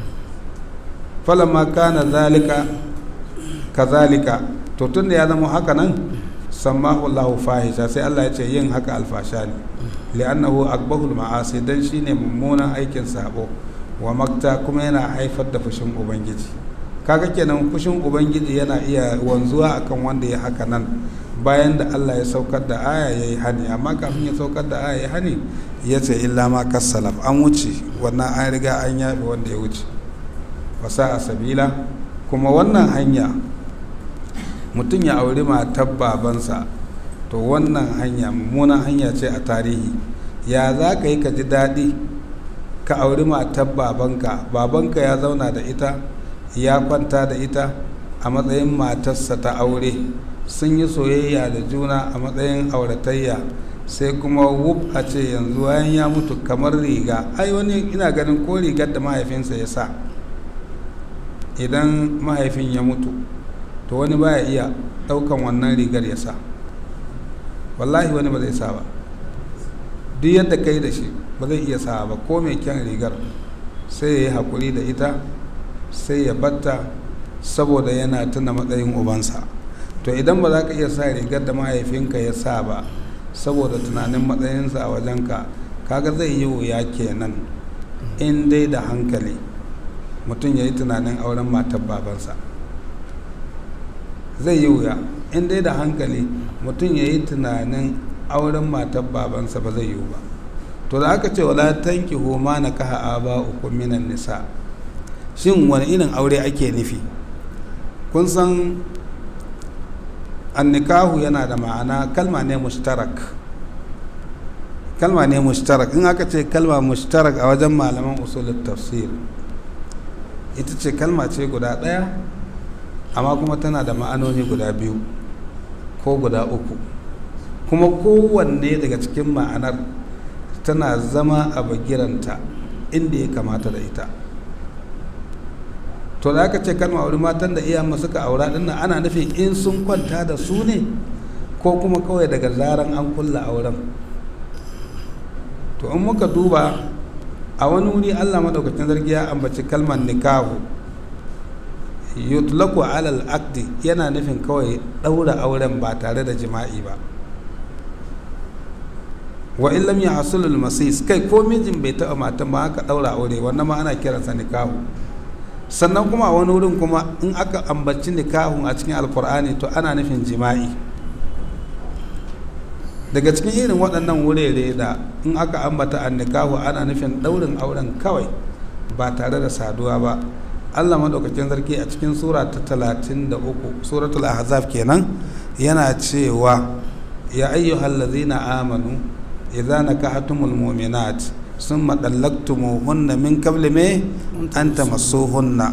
falamma kana zalika kazalika to tun da ya zama haka nan sammahu Allahu fahisha sai Allah ya ce yin haka alfasha ne li'annahu akbahul ma'asi dan shine mummunan aikin sabo wa makta kuma yana haifar da fushin ubangiji kaga kenan fushin ubangiji yana iya wanzuwa akan wanda ya haka nan bayan da Allah ya saukar da aya ya yi hani amma kafin ya saukar da aya ya hani ya ce illa ma kassalaf an wuce wannan an riga an yafe wanda ya wuce wasa a sabila kuma wannan hanya mutum ya auri matar babansa to wannan hanya mummunan hanya ce a tarihi ya za ka yi ka ji daɗi ka auri matar babanka babanka ya zauna da ita ya kwanta da ita a matsayin matarsa ta aure sun yi soyayya da juna a matsayin auratayya sai kuma wuf a ce yanzu bayan ya mutu kamar riga ai wani ina ganin ko rigar da mahaifinsa ya sa idan mahaifin ya mutu to wani baya iya ɗaukan wannan rigar ya sa wallahi wani ba zai sa ba duk yadda kai da shi ba zai iya sa ba ko mai kyan rigar sai ya yi haƙuri da ita sai ya batta saboda yana tuna matsayin ubansa to idan ba za ka iya sa rigar da mahaifinka ya sa ba saboda tunanin matsayinsa a wajenka kaga zai yi wuya kenan in dai da hankali mutum ya yi tunanin auren matar babansa zai yi wuya in dai da hankali mutum ya yi tunanin auren matar babansa ba zai yiwu ba to da aka ce wala tanki homa na kaha aba uku minan nisa shin wani irin aure ake nufi kun san annikahu yana da ma'ana kalma ne mushtarak kalma ne mushtarak in aka ce kalma mushtarak a wajen malaman usulul tafsir ita ce kalma ce guda ɗaya amma kuma tana da ma'anoni guda biyu ko guda uku kuma kowanne daga cikin ma'anar tana zama a bagiranta inda ya kamata da ita to da aka ce kalma aure matan da iyayen suka aura din nan ana nufin in sun kwanta da su ne ko kuma kawai daga zaran an kulla auren to in muka duba a wani wuri allah maɗaukakin zargi ya ambaci kalmar nikahu yutlaku alal akdi yana nufin kawai ɗaura auren ba tare da jima'i ba wa in lam yahsulul masis kai ko mijin bai taɓa matan ba aka ɗaura aure wannan ma ana kiransa nikahu sannan kuma a wani wurin kuma in aka ambaci nikahun a cikin alkur'ani to ana nufin jima'i daga cikin irin waɗannan wurare da in aka ambata an nikahu ana nufin ɗaurin auren kawai ba tare da saduwa ba allah maɗaukakin sarki a cikin sura ta talatin da uku suratul ahzab kenan yana cewa ya ayyuhal ladzina amanu idza nakahatumul mu'minat summa dallaqtumuhunna min qabli me an tamassuhunna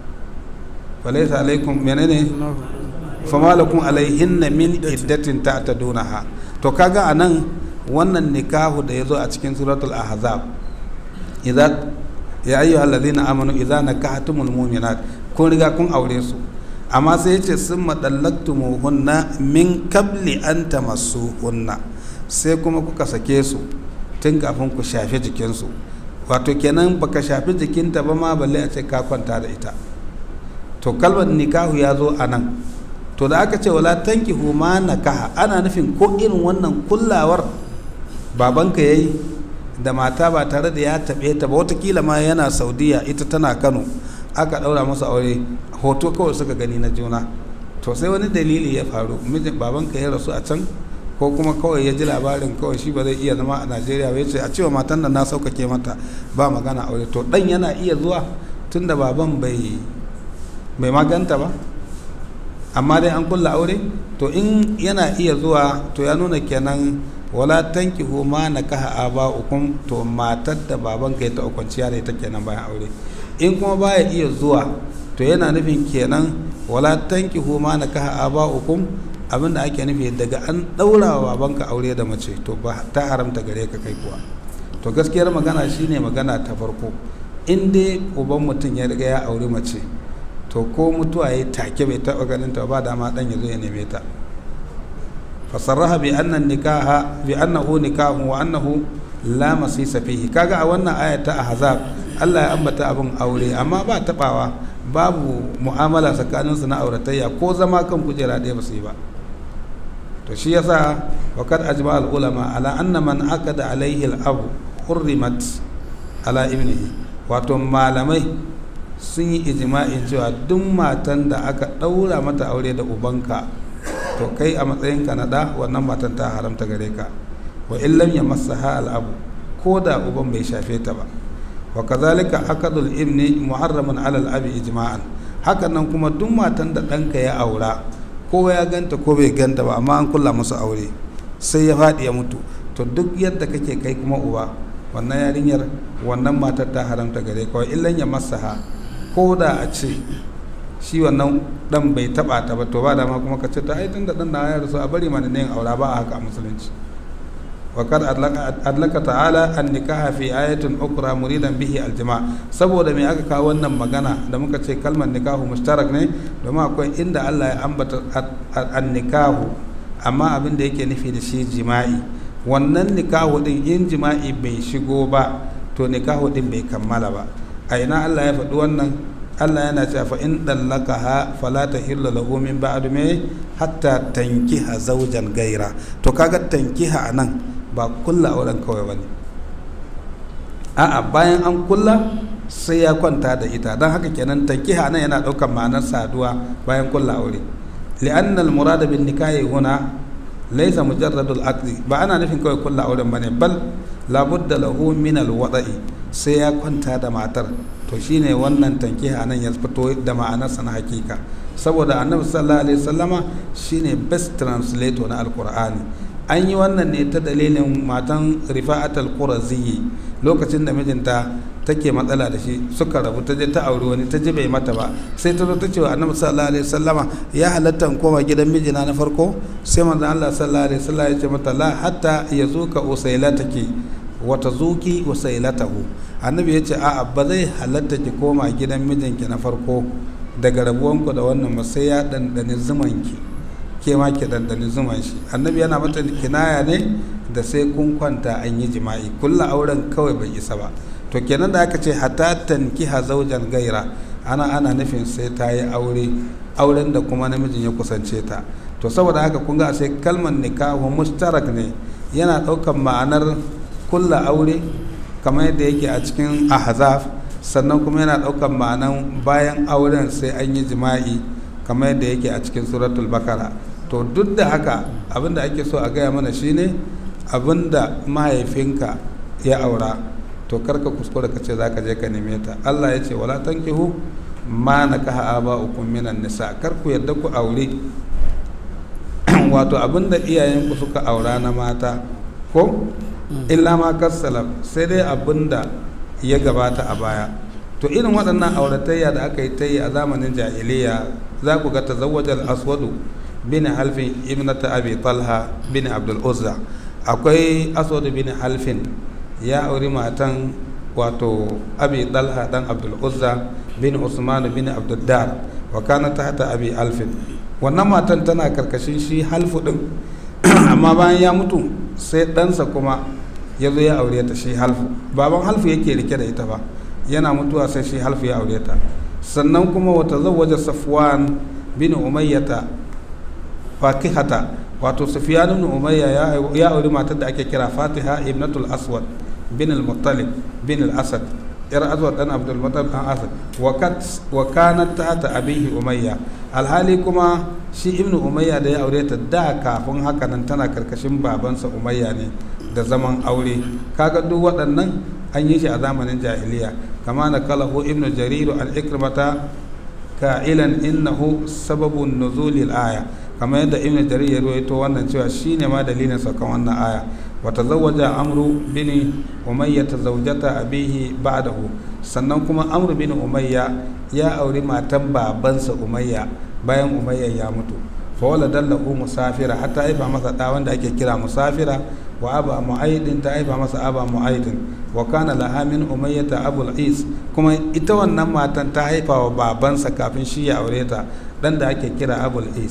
walaysa alaykum menene fama lakum alayhinna min iddatin ta'tadunaha to kaga anan wannan nikahu da yazo a cikin suratul ahzab idza ya ayyuhal ladina amanu idza nakahtumul mu'minat kun riga kun aure su amma sai yace summa dallaqtumuhunna min qabli an tamassuhunna sai kuma kuka sake su tun kafin ku shafe jikinsu wato kenan baka shafi jikinta ba ma balle a ce ka kwanta da ita to kalmar nikahu ya zo a nan to da aka ce wala tankihu ma nakaha ana nufin ko irin wannan kullawar babanka yayi da mata ba tare da ya taɓe ta ba watakila ma yana saudiya ita tana kano aka ɗaura masa aure hoto kawai suka gani na juna to sai wani dalili ya faru mijin babanka ya rasu a can ko kuma kawai ya ji labarin kawai shi ba zai iya zama a najeriya ba ya ce a cewa matan nan na sauƙaƙe mata ba magana aure to ɗan yana iya zuwa tun da baban bai bai maganta ba amma dai an kulla aure to in yana iya zuwa to ya nuna kenan wala tankihu ma nakaha aba'ukum to matar da baban ka ya ta kwanciya da ita kenan bayan aure in kuma baya iya zuwa to yana nufin kenan wala tankihu ma nakaha aba'ukum abinda ake nufi daga an daura wa babanka aure da mace to ba ta haramta gare ka kai kuwa to gaskiyar magana shine magana ta farko in dai uban mutum ya riga ya aure mace to ko mutuwa ya take bai taɓa ganin ta ba dama dan ya zo ya neme ta fasarraha bi anna nikaha bi annahu nikahun wa annahu la masisa fihi kaga a wannan aya ta ahzab Allah ya ambata abin aure amma ba tabawa babu mu'amala tsakaninsu na auratayya ko zama kan kujera ɗaya ba su yi ba to shi yasa wakad ajma al ulama ala anna man aqada alaihi al abu hurrimat ala ibnihi wato malamai sun yi ijma'in cewa duk matan da aka ɗaura mata aure da ubanka to kai a matsayinka na ɗa wannan matan ta haramta gare ka wa illam ya masaha al abu ko da uban bai shafe ta ba wa kazalika akadul ibni muharraman ala al abi ijma'an hakan nan kuma duk matan da ɗanka ya aura ko ya ganta ko bai ganta ba amma an kulla musu aure sai ya faɗi ya mutu to duk yadda kake kai kuma uba wannan yarinyar wannan matar ta haramta gare kawai illan ya masaha ko da a ce shi wannan dan bai taba ta ba to ba dama kuma ka ce ta ai tun da dan na ya rasu a bari mana ne aura ba a haka a musulunci wa kad adlaka ta'ala an nikaha fi ayatin ukra muridan bihi aljima saboda me aka kawo wannan magana da muka ce kalmar nikahu mushtarak ne domin akwai inda Allah ya ambata an nikahu amma abin da yake nufi da shi jima'i wannan nikahu din in jima'i bai shigo ba to nikahu din bai kammala ba a ina Allah ya faɗi wannan Allah yana cewa fa in dallakaha fala tahillu lahu min ba'd me hatta tankiha zawjan gaira to kaga tankiha anan ba kulla auren kawai bane a'a bayan an kulla sai ya kwanta da ita don haka kenan tankiha nan yana ɗaukar ma'anar saduwa bayan kulla aure li'anna al-murada bin nikahi huna laysa mujarradul aqdi ba ana nufin kawai kulla auren bane bal labudda lahu min al-wada'i sai ya kwanta da matar to shine wannan tankiha nan ya fito da ma'anarsa na hakika saboda annabi sallallahu alaihi wasallama shine best translator na alqur'ani an yi wannan ne ta dalilin matan rifa'at al-qurazi lokacin da mijinta take matsala da shi suka rabu ta je ta auri wani ta ji bai mata ba sai ta zo ta ce wa annabi sallallahu alaihi wasallama ya halatta in koma gidan mijina na farko sai manzon Allah sallallahu alaihi wasallam ya ce mata la hatta yazuka usailataki wa tazuki usailatahu annabi ya ce a'a ba zai halatta ki koma gidan mijinki na farko daga rabuwanku da wannan ba sai ya dandani zumanki ke ma ki dandani zuman shi annabi yana mata kinaya ne da sai kun kwanta an yi jima'i kulla auren kawai bai isa ba to kenan da aka ce hatta tankiha zaujan gaira ana ana nufin sai ta yi aure auren da kuma namijin ya kusance ta to saboda haka kun ga sai kalmar nikahu mustarak ne yana ɗaukan ma'anar kulla aure kamar yadda yake a cikin ahzaf sannan kuma yana ɗaukan ma'anar bayan auren sai an yi jima'i kamar yadda yake a cikin suratul bakara to duk da haka abinda ake so a gaya mana shine abinda mahaifinka ya aura to karka kuskura ka ce zaka je ka neme ta Allah ya ce wala tankihu ma nakaha aba'ukum minan nisa kar ku yadda ku aure wato abinda iyayenku suka aura na mata ko illa ma kassalam sai dai abinda ya gabata a baya to irin waɗannan auratayya da aka yi ta yi a zamanin jahiliya za ku ga tazawwajal aswadu bin halfin ibnata abi talha bin abdul uzza akwai aswadu bin halfin ya auri matan wato abi talha dan abdul uzza bin usman bin abdul dar wa kana tahta abi alfin wannan matan tana karkashin shi halfu din amma bayan ya mutu sai ɗansa kuma ya zo ya aure ta shi halfu baban halfu yake rike da ita ba yana mutuwa sai shi halfu ya aure ta sannan kuma wata zawaja safwan bin umayyata fakihata wato sufyan ibn umayya ya auri matar da ake kira fatiha ibnatul aswad bin al-muttalib bin al-asad yar aswad dan abdul muttalib dan asad wa kanat tahta abihi umayya alhali kuma shi ibnu umayya da ya aure ta da kafin haka nan tana karkashin babansa umayya ne da zaman aure kaga duk waɗannan an yi shi a zamanin jahiliya kama na kalahu ibnu jariru al ikrimata ka'ilan innahu sababun nuzulil aya kamar yadda ibnu jarir ya rawaito wannan cewa shine ma dalilin saukan wannan aya wa tazawwaja amru bin umayya tazawjata abihi ba'dahu sannan kuma amru bin umayya ya auri matan babansa umayya bayan umayya ya mutu fa wala dallahu musafira hatta haifa masa da wanda ake kira musafira wa aba mu'aidin ta haifa masa aba mu'aidin wa kana laha min umayyata abul is kuma ita wannan matan ta haifa wa babansa kafin shi ya aure ta dan da ake kira abul is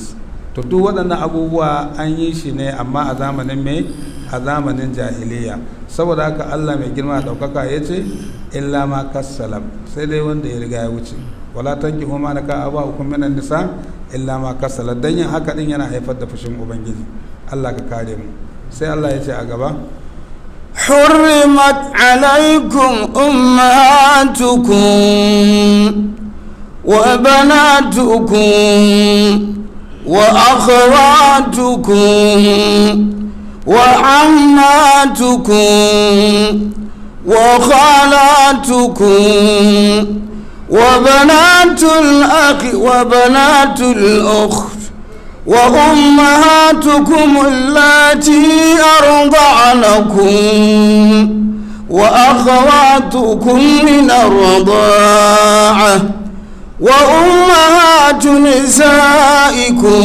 to duk waɗannan abubuwa an yi shi ne amma a zamanin mai a zamanin jahiliya saboda haka allah mai girma ɗaukaka ya ce illa ma kassalam sai dai wanda ya riga ya wuce wala tanki ma na ka aba hukum minan nisa illa ma kassala dan yin haka din yana haifar da fushin ubangiji allah ka kare mu sai allah ya ce a gaba حرمت عليكم أمهاتكم وبناتكم وأخواتكم وعماتكم وخالاتكم وبنات الأخ وبنات الأخت وأمهاتكم اللاتي أرضعنكم وأخواتكم من الرضاعة وأمهات نسائكم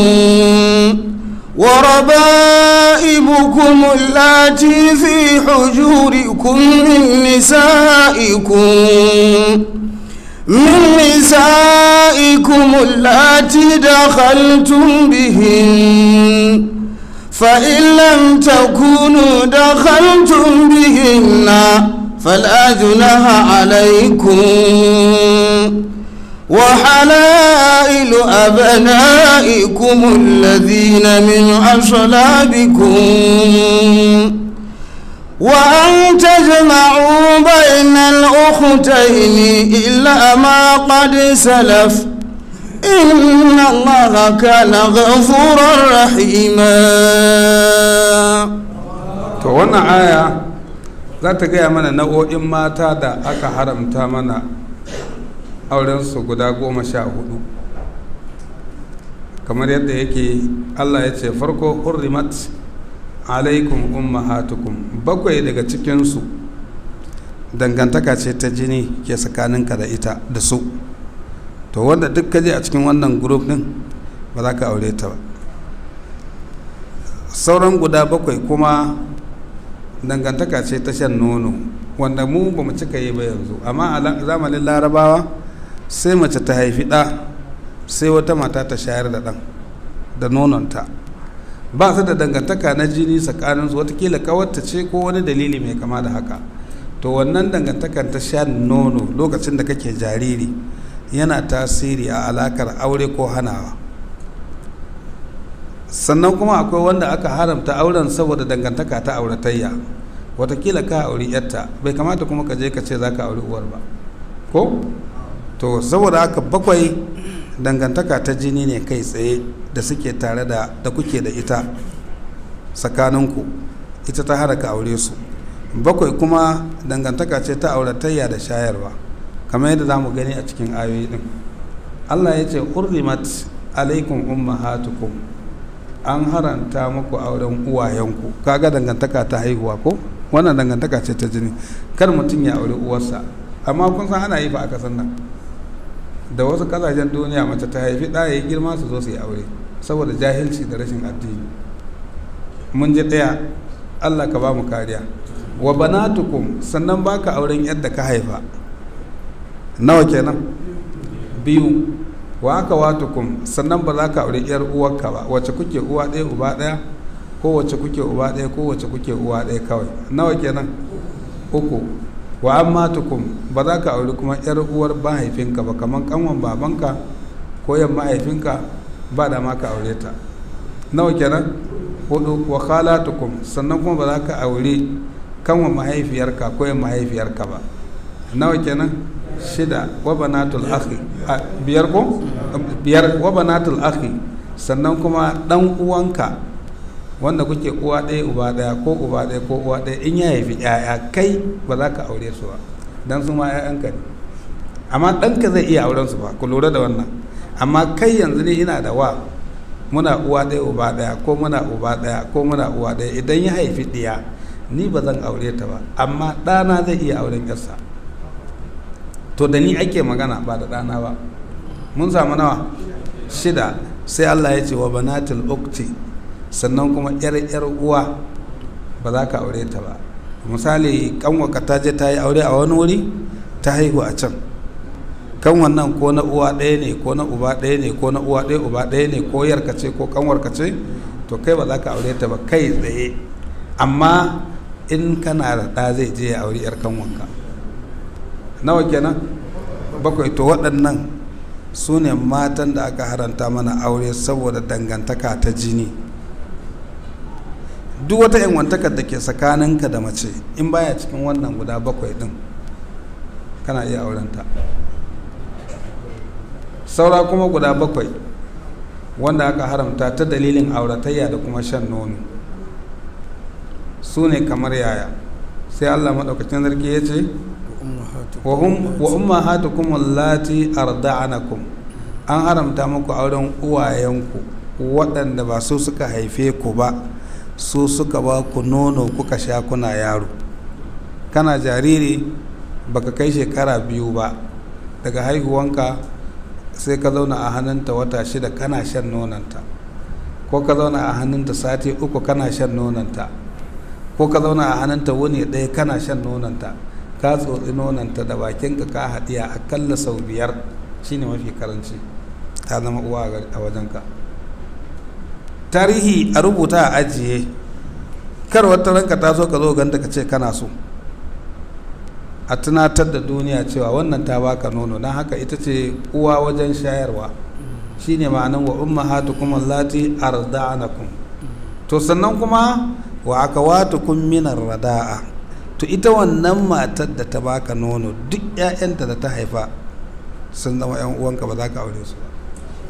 وربائبكم اللاتي في حجوركم من نسائكم من نسائكم اللاتي دخلتم بهن فإن لم تكونوا دخلتم بهن فلا جناح عليكم وحلائل أبنائكم الذين من أصلابكم وأن تجمعوا بين الأختين إلا ما قد سلف إن الله كان غفورا رحيما to wannan aya za ta gaya mana nau'o'in mata da aka haramta mana aurensu guda goma sha hudu kamar yadda yake allah ya ce farko hurrimat alaikum ummahatukum bakwai daga cikinsu dangantaka ce ta jini ke tsakaninka da ita da su to wanda duk kaje a cikin wannan group din ba za ka aure ta ba sauran guda bakwai kuma dangantaka ce ta shan nono wanda mu ba mu cika yi ba yanzu amma a zamanin larabawa sai mace ta haifi ɗa sai wata mata ta shayar da ɗan da nononta ba su da dangantaka na jini tsakaninsu watakila kawarta ce ko wani dalili mai kama da haka to wannan dangantakar ta sha nono lokacin da kake jariri yana tasiri a alakar aure ko hanawa sannan kuma akwai wanda aka haramta auren saboda dangantaka ta auratayya watakila ka auri yarta bai kamata kuma ka je ka ce za ka auri uwar ba ko to saboda haka bakwai dangantaka ta jini ne kai tsaye da suke tare da da kuke da ita tsakaninku ita ta haraka aure su bakwai kuma dangantaka ce ta auratayya da shayarwa kamar yadda za mu gani a cikin ayoyi din allah ya ce hurrimat alaikum ummahatukum an haranta muku auren uwayenku kaga dangantaka ta haihuwa ko wannan dangantaka ce ta jini kar mutum ya aure uwarsa amma kun san ana yi fa a kasan nan da wasu kasashen duniya mace ta haifi ɗaya ya girma su zo su yi aure saboda jahilci da rashin addini mun ji ɗaya allah ka ba mu kariya wa banatukum sannan baka auren yadda ka haifa nawa kenan biyu wa aka watukum sannan ba za ka aure yar uwarka ba wacce kuke uwa ɗaya uba ɗaya ko wacce kuke uba ɗaya ko wacce kuke uwa ɗaya kawai nawa kenan uku wa ammatukum ba za ka auri kuma yar uwar mahaifinka ba kamar kanwan babanka ko yan mahaifinka ba da ma ka aure ta nawa kenan hudu wa khalatukum sannan kuma ba za ka aure kanwan mahaifiyarka ko yan mahaifiyarka ba nawa kenan shida wa banatul akhi biyar ko biyar wa banatul akhi sannan kuma dan uwanka wanda kuke uwa ɗaya uba ɗaya ko uba ɗaya ko uwa ɗaya in ya haifi ƴaƴa kai ba za ka aure su ba dan su ma ƴaƴanka ne amma ɗanka zai iya auren su ba ku lura da wannan amma kai yanzu ne ina da wa muna uwa ɗaya uba ɗaya ko muna uba ɗaya ko muna uwa ɗaya idan ya haifi ɗiya ni ba zan aure ta ba amma ɗana zai iya auren yarsa to da ni ake magana ba da ɗana ba mun samu nawa shida sai allah ya ce wa banatul ukti sannan kuma yar yar uwa ba za ka aure ta ba misali kanwaka ta je ta yi aure a wani wuri ta haihu a can kan wannan ko na uwa ɗaya ne ko na uba ɗaya ne ko na uwa ɗaya uba ɗaya ne ko yarka ce ko kanwarka ce to kai ba za ka aure ta ba kai tsaye amma in kana da ɗa zai je ya auri yar kanwanka nawa kenan bakwai to waɗannan su ne matan da aka haranta mana aure saboda dangantaka ta jini duk wata yanwantakar da ke tsakaninka da mace in baya cikin wannan guda bakwai din kana iya aurenta saura kuma guda bakwai wanda aka haramta ta dalilin auratayya da kuma shan nono su ne kamar yaya sai allah maɗaukacin zargi ya ce wa ummahatukum allati arda'anakum an haramta muku auren uwayenku waɗanda ba su suka haife ku ba su suka ba ku nono kuka sha kuna yaro kana jariri baka kai shekara biyu ba daga haihuwanka sai ka zauna a hannunta wata shida kana shan nonanta ko ka zauna a hannunta sati uku kana shan nonanta ko ka zauna a hannunta wuni ɗaya kana shan nonanta ka tsotsi nonanta da bakinka ka haɗiya akalla sau biyar shine mafi karanci ta zama uwa a wajenka tarihi a rubuta a ajiye kar wata ranka ta zo ka zo ganta ka ce kana so a tunatar da duniya cewa wannan ta baka nono don haka ita ce uwa wajen shayarwa shine ma'anan wa ummahatukum allati arda'anakum to sannan kuma wa akawatukum minar rada'a to ita wannan matar da ta baka nono duk 'ya'yanta da ta haifa sun zama 'yan uwanka ba za ka aure su ba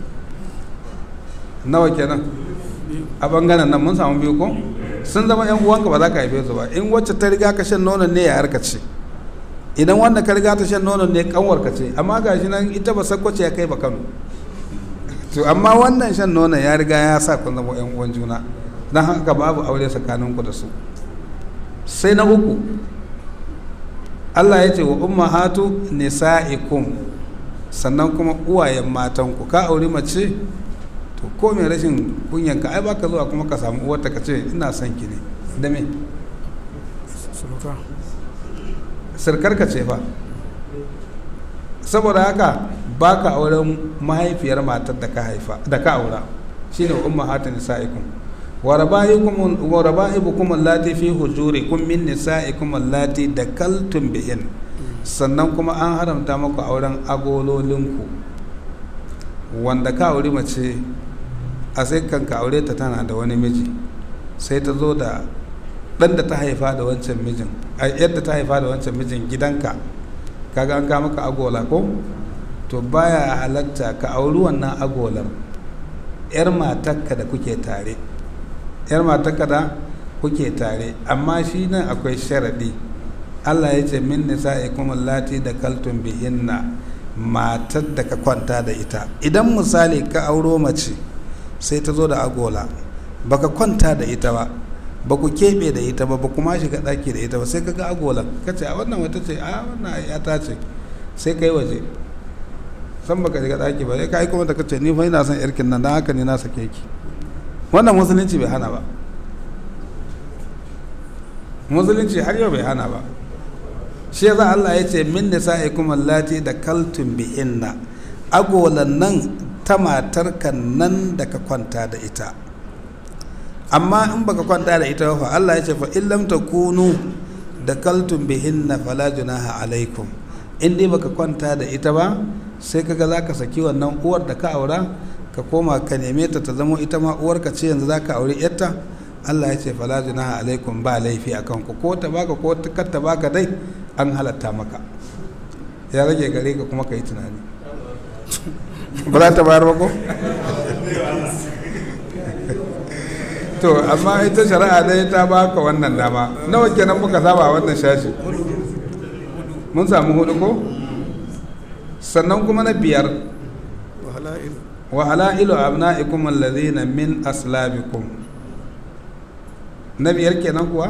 nawa kenan a bangaren nan mun samu biyu ko sun zama 'yan uwanka ba za ka haife su ba in wacce ta riga ka shan nonon ne ya harka ce idan wanda ka riga ta shan nonon ne kanwar ka ce amma ga shi nan ita ba sakwace ya kai ba kano to amma wannan shan nonon ya riga ya sa kun zama 'yan uwan juna don haka babu aure tsakaninku da su sai na uku allah ya ce wa ummahatu nisa'ikum sannan kuma uwayen matanku ka auri mace to ko mai rashin kunyan ka ai baka zuwa kuma ka samu uwarta ka ce ina son ki ne da me sirkar ka ce fa saboda haka baka auren mahaifiyar matar da ka haifa da ka aura shine ummahatu nisa'ikum وربائبكم اللاتي في حجوركم من نسائكم اللاتي دكلتم بهن sannan kuma an haramta maku auren agololinku wanda ka auri mace a sai kan ka aure ta tana da wani miji sai ta zo da ɗan da ta haifa da wancan mijin a yadda ta haifa da wancan mijin gidanka kaga an ka maka agola ko to baya halatta ka auri wannan agolar 'yar matarka da kuke tare yar matarka da kuke tare amma shi nan akwai sharaɗi allah ya ce min nisa'ikum allati da kaltun bihinna matar da ka kwanta da ita idan misali ka auro mace sai ta zo da agola baka kwanta da ita ba ba ku keɓe da ita ba ba kuma shiga ɗaki da ita ba sai ka ga agola ka ce a wannan wata ce a wannan yata ce sai ka yi waje san baka shiga ɗaki ba sai ka yi kuma da ka ce ni fa ina son yarkin nan don haka ne na sake ki wannan musulunci bai hana ba musulunci har yau bai hana ba shi yasa Allah ya ce min nisa'ikum allati da kaltum bihinna agolan nan ta matarka nan da ka kwanta da ita amma in baka kwanta da ita fa Allah ya ce fa in lam takunu da kaltum bihinna fala junaha alaikum in dai baka kwanta da ita ba sai kaga zaka saki wannan uwar da ka aura ka koma ka neme ta ta zama ita ma uwarka ce yanzu zaka aure yarta Allah ya ce fala junaha alaikum ba laifi akan ku ko ta baka ko kar ta baka dai an halatta maka ya rage gare ka kuma ka yi tunani ba za ta bayar ba ko to amma ita shari'a dai ta baka wannan dama nawa kenan muka saba a wannan shashi mun samu hudu ko sannan kuma na biyar wa halailu abna'ikum alladhina min aslabikum na biyar kenan kuwa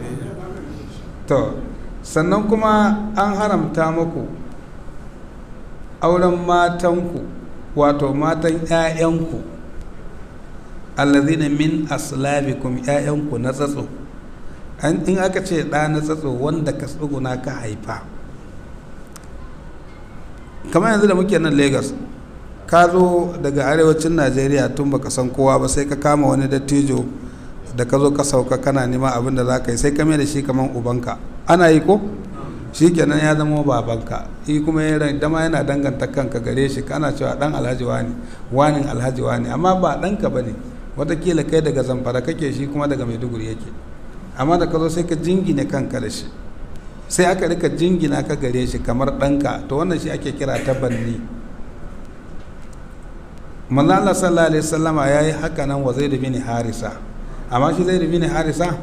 to sannan kuma an haramta muku auren matanku wato matan 'ya'yanku allazina min aslabikum 'ya'yanku na tsatso in aka ce ɗa na tsatso wanda ka tsuguna ka haifa kamar yanzu da muke nan lagos ka zo daga arewacin najeriya tun baka san kowa ba sai ka kama wani dattijo da ka zo ka sauka kana nema abin da za ka yi sai ka mai da shi kamar ubanka ana yi ko shi kenan ya zama babanka shi kuma ya dama yana danganta kanka gare shi kana cewa dan alhaji wani wanin alhaji wani amma ba ɗanka ba ne watakila kai daga zamfara kake shi kuma daga maiduguri yake amma da ka zo sai ka jingine kanka da shi sai aka rika jingina ka gare shi kamar ɗanka to wannan shi ake kira tabanni manzo Allah sallallahu alaihi wasallama yayi haka nan wa Zaid bin Harisa amma shi Zaid bin Harisa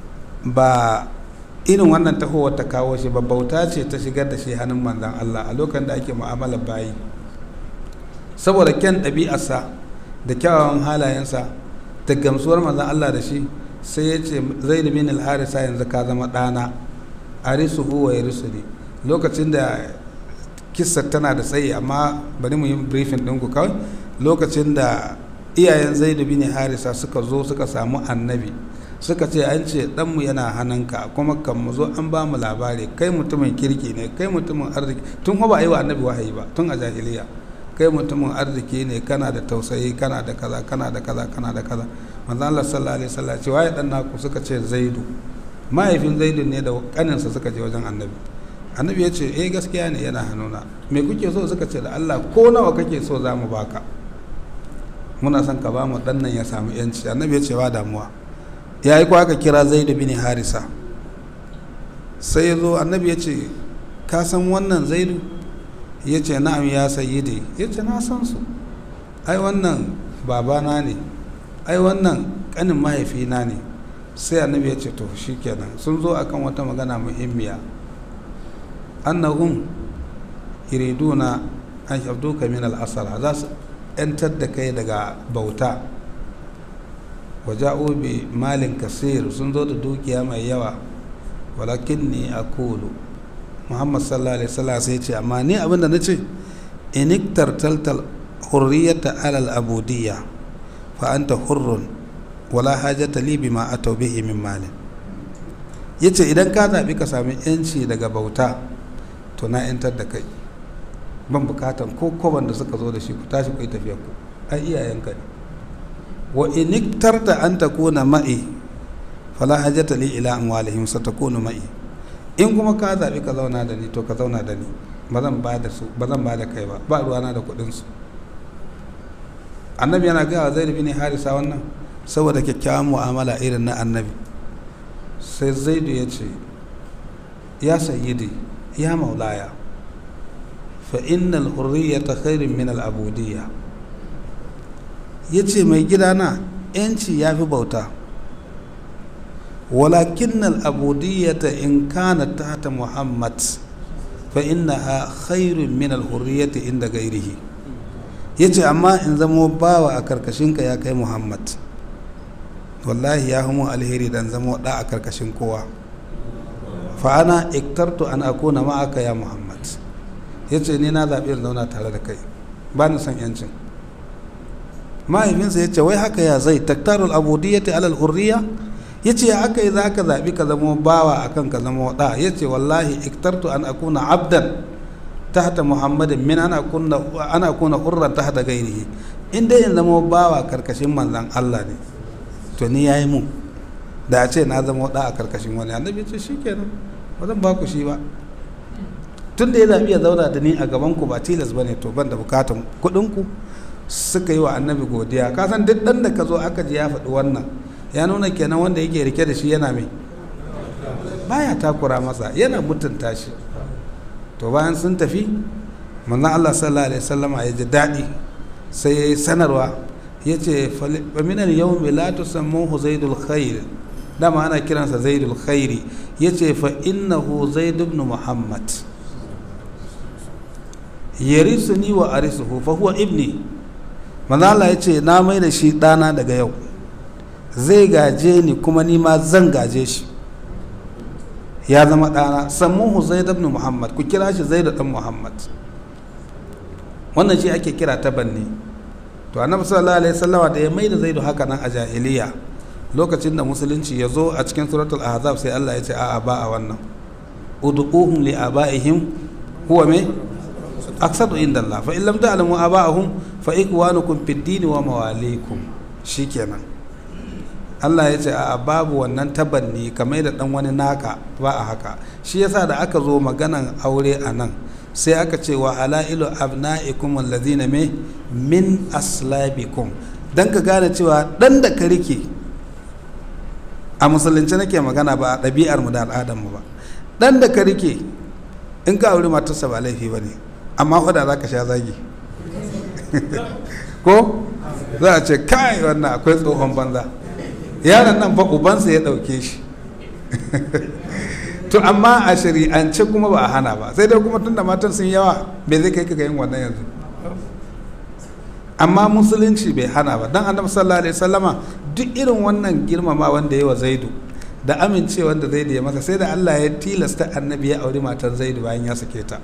ba irin wannan tahowar ta kawo shi ba bauta ce ta shigar da shi hannun manzon Allah a lokacin da ake mu'amala bayi saboda kyan ɗabi'arsa da kyawawan halayensa da gamsuwar manzon Allah da shi sai ya ce Zaid bin Harisa yanzu ka zama ɗana arisuhu wa yarisuni lokacin da kissa tana da tsayi amma bari mu yi briefing ɗinku kawai lokacin da iyayen zaidu bin harisa suka zo suka samu annabi suka ce an ce ɗanmu yana hannunka kuma kan mu zo an ba mu labari kai mutumin kirki ne kai mutumin arziki tun ba a yi wa annabi wahayi ba tun a jahiliya kai mutumin arziki ne kana da tausayi kana da kaza kana da kaza kana da kaza manzo Allah sallallahu alaihi wasallam ce waye dan naku suka ce zaidu mahaifin zaidu ne da kaninsa suka je wajen annabi annabi ya ce eh gaskiya ne yana hannuna me kuke so suka ce da Allah ko nawa kake so za mu baka muna son ka ba mu dan nan ya samu yanci annabi ya ce ba damuwa ya yi aka kira zaidu bin harisa sai ya zo annabi ya ce ka san wannan zaidu ya ce na'am ya sayyidi ya ce na san su ai wannan babana ne ai wannan kanin mahaifina ne sai annabi ya ce to shikenan sun zo akan wata magana muhimmiya annahum yuriduna an yabduka min al-asara za su yantar da kai daga bauta waja'u bi malin kasir sun zo da dukiya mai yawa walakin ni akulu muhammad sallallahu alaihi wasallam sai ce amma ni abinda na ce iniktar taltal hurriyata alal abudiyya fa anta hurrun wala hajata li bima atau bihi min malin yace idan ka zabi ka sami yanci daga bauta to na yantar da kai ban bukatan ko koban da suka zo da shi ku tashi ku yi tafiya ku ai iyayenka ne wa in iktarta an takuna ma'i fala hajata li ila amwalihim satakunu ma'i in kuma ka zabi ka zauna da ni to ka zauna da ni ba zan ba da su ba zan ba da kai ba ba ruwana da kuɗin su annabi yana gaya wa zaid bin harisa wannan saboda kyakkyawan mu'amala irin na annabi sai zaidu ya ce ya sayyidi ya maulaya fa innal hurriyata khairun min al abudiyya yace mai gidana yanci ya fi bauta walakin al abudiyyata in kana tahta muhammad fa innaha khairun min al hurriyati inda gairihi yace amma in zamo bawa a karkashinka ya kai muhammad wallahi ya hamu alheri dan zamo da a karkashin kowa fa ana iktartu an akuna ma'aka ya muhammad yace ni na zaɓi in zauna tare da kai ba ni son yancin mahaifinsa ya ce wai haka ya zai taktarul abudiyyati alal hurriya ya ce aka yi za ka zaɓi ka zama bawa akan ka zama ɗa ya ce wallahi iktartu an akuna abdan tahta muhammadin min ana kuna hurran tahta gairihi in dai in zama bawa karkashin manzan allah ne to ni ya yi mu da a ce na zama ɗa a karkashin wani annabi ce shi kenan ba zan ba ku shi ba tun da ya zaɓi ya zauna da ni a gaban ku ba tilas ba ne to ban da bukatan kuɗin ku suka yi wa annabi godiya ka san duk ɗan da ka zo aka ji ya faɗi wannan ya nuna kenan wanda yake rike da shi yana mai baya takura masa yana mutunta shi to bayan sun tafi manzon Allah sallallahu alaihi wasallama ya ji daɗi sai ya yi sanarwa ya ce faminan yau mai latu sammuhu zaidul khair dama ana kiransa zaidul khairi ya ce fa innahu zaid ibn muhammad yarisuni wa arisuhu fa huwa ibni manzo Allah ya ce na mai da shi ɗana daga yau zai gaje ni kuma ni ma zan gaje shi ya zama ɗana sammuhu zaid ibn muhammad ku kira shi zaid dan muhammad wannan shi ake kira tabanni to annabi sallallahu alaihi wasallama da ya mai da zaidu haka nan a jahiliya lokacin da musulunci ya zo a cikin suratul ahzab sai Allah ya ce a'a ba a wannan ud'uhum li abaihim huwa me aksadu inda Allah fa in lam ta'lamu aba'ahum fa ikwanukum fid din wa mawalikum shikenan Allah ya ce a babu wannan tabanni kamar da dan wani naka ba a haka shi yasa da aka zo maganan aure a nan sai aka ce wa halailu abna'ikum allazina me min aslabikum dan ka gane cewa dan da ka rike a musulunci nake magana ba a ɗabi'ar mu da al'adar mu ba dan da ka rike in ka aure matarsa ba laifi ba ne amma fada za ka sha zagi ko za a ce kai wannan akwai tsohon banza yaron nan fa ubansa ya ɗauke shi to amma a shari'ance kuma ba a hana ba sai dai kuma tun da matan sun yawa bai zai kai ka yin wannan yanzu amma musulunci bai hana ba dan annabi sallallahu alaihi wasallama duk irin wannan girmama wanda ya wa zaidu da amincewa da zaidu ya masa sai da Allah ya tilasta annabi ya auri matan zaidu bayan ya sake ta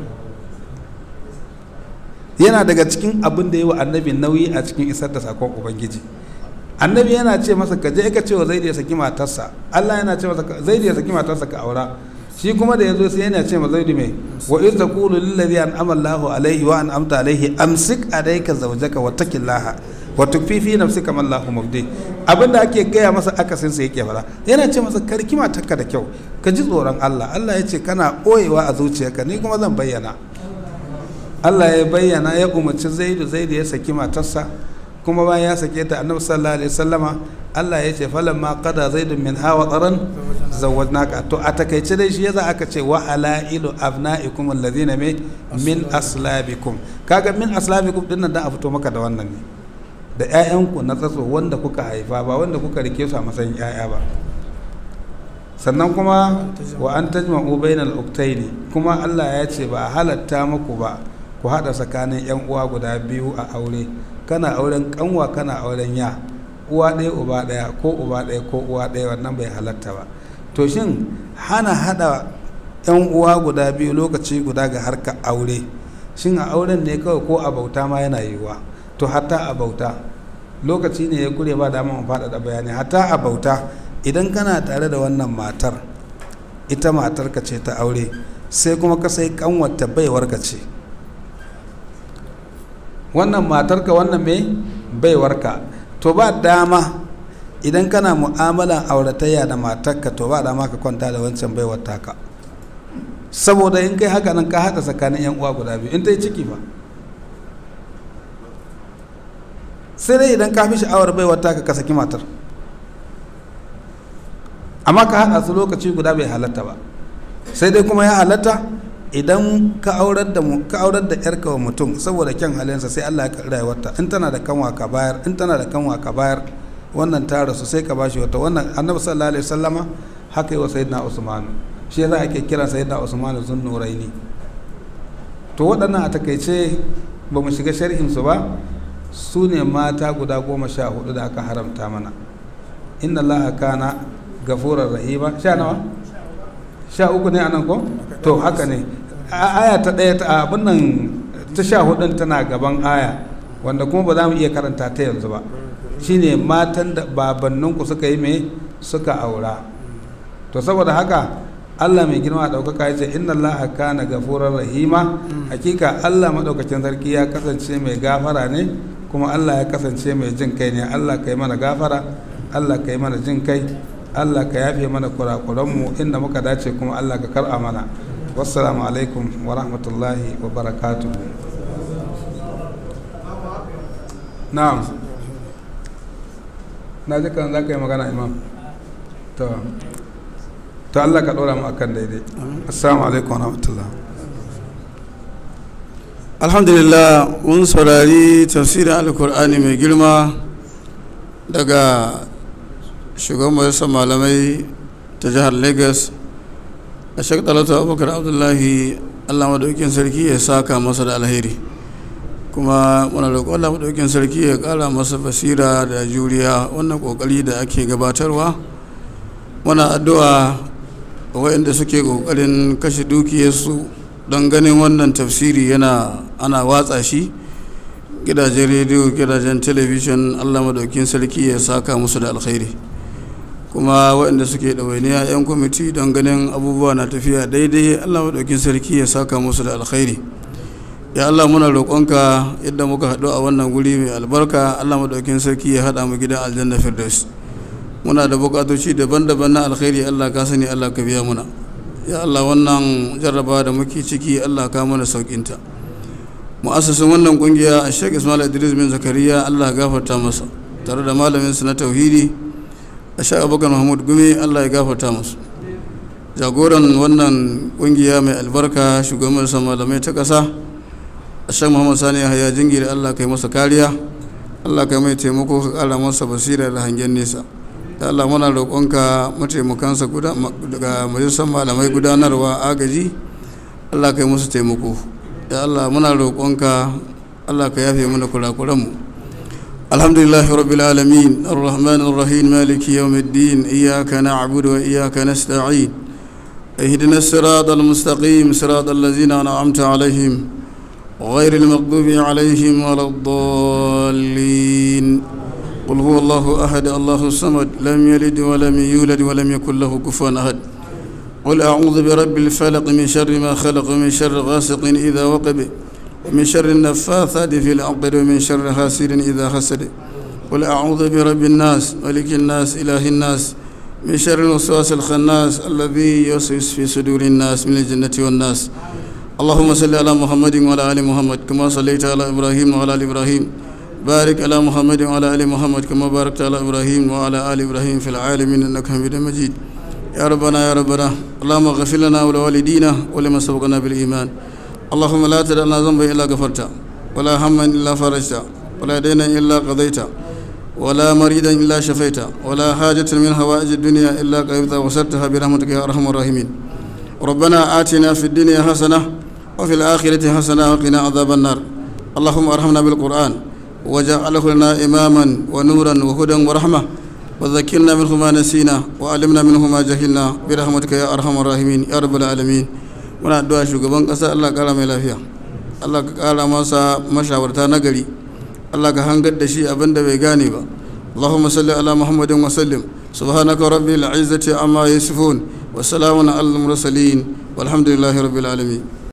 yana daga cikin abin da ya wa annabi nauyi a cikin isar da sakon ubangiji annabi yana ce masa ka je ka ce wa zaidu ya saki matarsa Allah yana ce masa zaidu ya saki matarsa ka aura shi kuma da yazo sai yana ce ma zaidu mai wa iz taqulu lil ladhi an'ama Allahu alaihi wa an'amta alaihi amsik alayka zawjaka wattaqillaha wa tukfi fi nafsika ma Allahu mubdi abinda ake gaya masa akasin sa yake fara yana ce masa karki matarka da kyau ka ji tsoron Allah Allah ya ce kana boyewa a zuciyarka ni kuma zan bayyana Allah ya bayyana ya umarci zaidu zaidu ya saki matarsa kuma bayan ya sake ta annabi sallallahu alaihi wasallama Allah ya ce falamma qada zaidun min hawa tsaron zawwajnaka to a takaice dai shi yasa aka ce wa halailu abnaikum alladhina min aslabikum kaga min aslabikum din nan da a fito maka da wannan ne da ƴaƴanku na tsatso wanda kuka haifa ba wanda kuka rike su a matsayin ƴaƴa ba sannan kuma wa an tajma'u bainal uktaini kuma Allah ya ce ba halatta muku ba ku haɗa tsakanin 'yan uwa guda biyu a aure kana auren kanwa kana auren ya uwa ɗaya uba ɗaya ko uba ɗaya ko uwa ɗaya wannan bai halatta ba to shin hana haɗa 'yan uwa guda biyu lokaci guda ga harka aure shin a auren ne kawai ko a bauta ma yana yiwuwa to hatta a bauta lokaci ne ya kure ba dama mu faɗaɗa bayani hatta a bauta idan kana tare da wannan matar ita matarka ce ta aure sai kuma ka sai kanwata baiwarka ce wannan matarka wannan mai baiwarka to ba dama idan kana mu'amalan auratayya da matarka to ba dama ka kwanta da wancan baiwar taka saboda in kai haka nan ka haɗa tsakanin yan uwa guda biyu in ta yi ciki ba sai dai idan ka fi sha'awar baiwar taka ka saki matar amma ka haɗa su lokaci guda bai halatta ba sai dai kuma ya halatta idan ka aurar da ka aurar da yarka wa mutum saboda kyan halinsa sai Allah ya karɓi rayuwarta in tana da kanwa ka bayar in tana da kanwa ka bayar wannan ta rasu sai ka bashi wata wannan annabi sallallahu alaihi wasallama haka yi wa sayyidina usman shi yasa ake kira sayyidina usman zun nuraini to waɗannan a takaice ba mu shiga sharhin su ba su ne mata guda goma sha hudu da aka haramta mana inna allaha kana gafurar rahima sha nawa sha uku ne anan ko to haka ne aya ta ɗaya ta abin nan ta sha hudun tana gaban aya wanda kuma ba za mu iya karanta ta yanzu ba shine matan da babanninku suka yi mai suka aura to saboda haka Allah mai girma ɗaukaka ya ce inna Allah kana gafurar rahima hakika Allah maɗaukacin sarki ya kasance mai gafara ne kuma Allah ya kasance mai jin kai ne Allah kai mana gafara Allah kai mana jin kai Allah ka yafe mana kurakuranmu inda muka dace kuma Allah ka kar'a mana wassalamu alaikum wa rahmatullahi wa barakatuhu na'am na ji kan za ka yi magana imam to to Allah ka ɗora mu akan daidai assalamu alaikum wa rahmatullah alhamdulillah mun saurari tafsirin alkur'ani mai girma daga shugaban majalisar malamai ta jihar lagos a shek talata abubakar abdullahi allah madaukin sarki ya saka masa da alheri kuma muna roƙon allah madaukin sarki ya ƙara masa basira da juriya wannan ƙoƙari da ake gabatarwa muna addu'a waɗanda suke ƙoƙarin kashe dukiyarsu don ganin wannan tafsiri yana ana watsa shi gidajen rediyo gidajen talabijin allah madaukin sarki ya saka musu da alkhairi kuma waɗanda suke ɗawainiya 'yan kwamiti don ganin abubuwa na tafiya daidai allah maɗaukin sarki ya saka musu da alkhairi ya Allah muna roƙonka yadda muka haɗu a wannan guri mai albarka Allah maɗaukin sarki ya haɗa mu gidan aljanna firdaus muna da buƙatoci daban-daban na alkhairi Allah ka sani Allah ka biya muna ya Allah wannan jarraba da muke ciki Allah ka mana sauƙinta mu'assasin wannan ƙungiya a Sheikh Ismail Idris bin Zakariya Allah ya gafarta masa tare da malamin su na tauhidi a Sheikh Abubakar Mahmud Gumi Allah ya gafarta musu jagoran wannan ƙungiya mai albarka shugaban malamai ta ƙasa shan muhammad sani yahaya jingiri allah kai masa kariya allah kai mai taimako ka kara masa basira da hangen nesa da allah muna roƙonka mataimakansa daga majalisar malamai gudanarwa agaji allah kai musu taimako da allah muna roƙonka allah ka yafe mana kurakuranmu alhamdulillah rabbil alamin arrahman arrahim maliki yawmiddin iyyaka na'budu wa iyyaka nasta'in اهدنا الصراط المستقيم صراط الذين انعمت عليهم غير المغضوب عليهم ولا الضالين قل هو الله أحد الله الصمد لم يلد ولم يولد ولم يكن له كفوا أحد قل أعوذ برب الفلق من شر ما خلق ومن شر غاسق إذا وقب ومن شر النفاثات في العقد ومن شر حاسد إذا حسد قل أعوذ برب الناس ملك الناس إله الناس من شر الوسواس الخناس الذي يوسوس في صدور الناس من الجنة والناس اللهم صل على محمد وعلى ال محمد كما صليت على ابراهيم وعلى ال ابراهيم بارك على محمد وعلى ال محمد كما باركت على ابراهيم وعلى ال ابراهيم في العالمين انك حميد مجيد يا ربنا يا ربنا اللهم اغفر لنا ولوالدينا ولمن سبقنا بالايمان اللهم لا تدع لنا ذنبا الا غفرته ولا هما الا فرجته ولا دينا الا قضيته ولا مريدا الا شفيته ولا حاجه من هوائج الدنيا الا قضيتها وسرتها برحمتك يا ارحم الراحمين ربنا آتنا في الدنيا حسنه وفي الآخرة حسنة وقنا عذاب النار اللهم ارحمنا بالقرآن وجعله لنا إماما ونورا وهدى ورحمة وذكرنا منه ما نسينا وعلمنا منه ما جهلنا برحمتك يا أرحم الراحمين يا رب العالمين muna addu'a shugaban ƙasa Allah ƙara mai lafiya Allah ka ƙara masa mashawarta na gari Allah ka hangar da shi abin da bai gane ba Allahumma salli ala Muhammadin wa sallim subhanaka rabbil izzati amma yasifun wa salamun alal mursalin walhamdulillahi rabbil alamin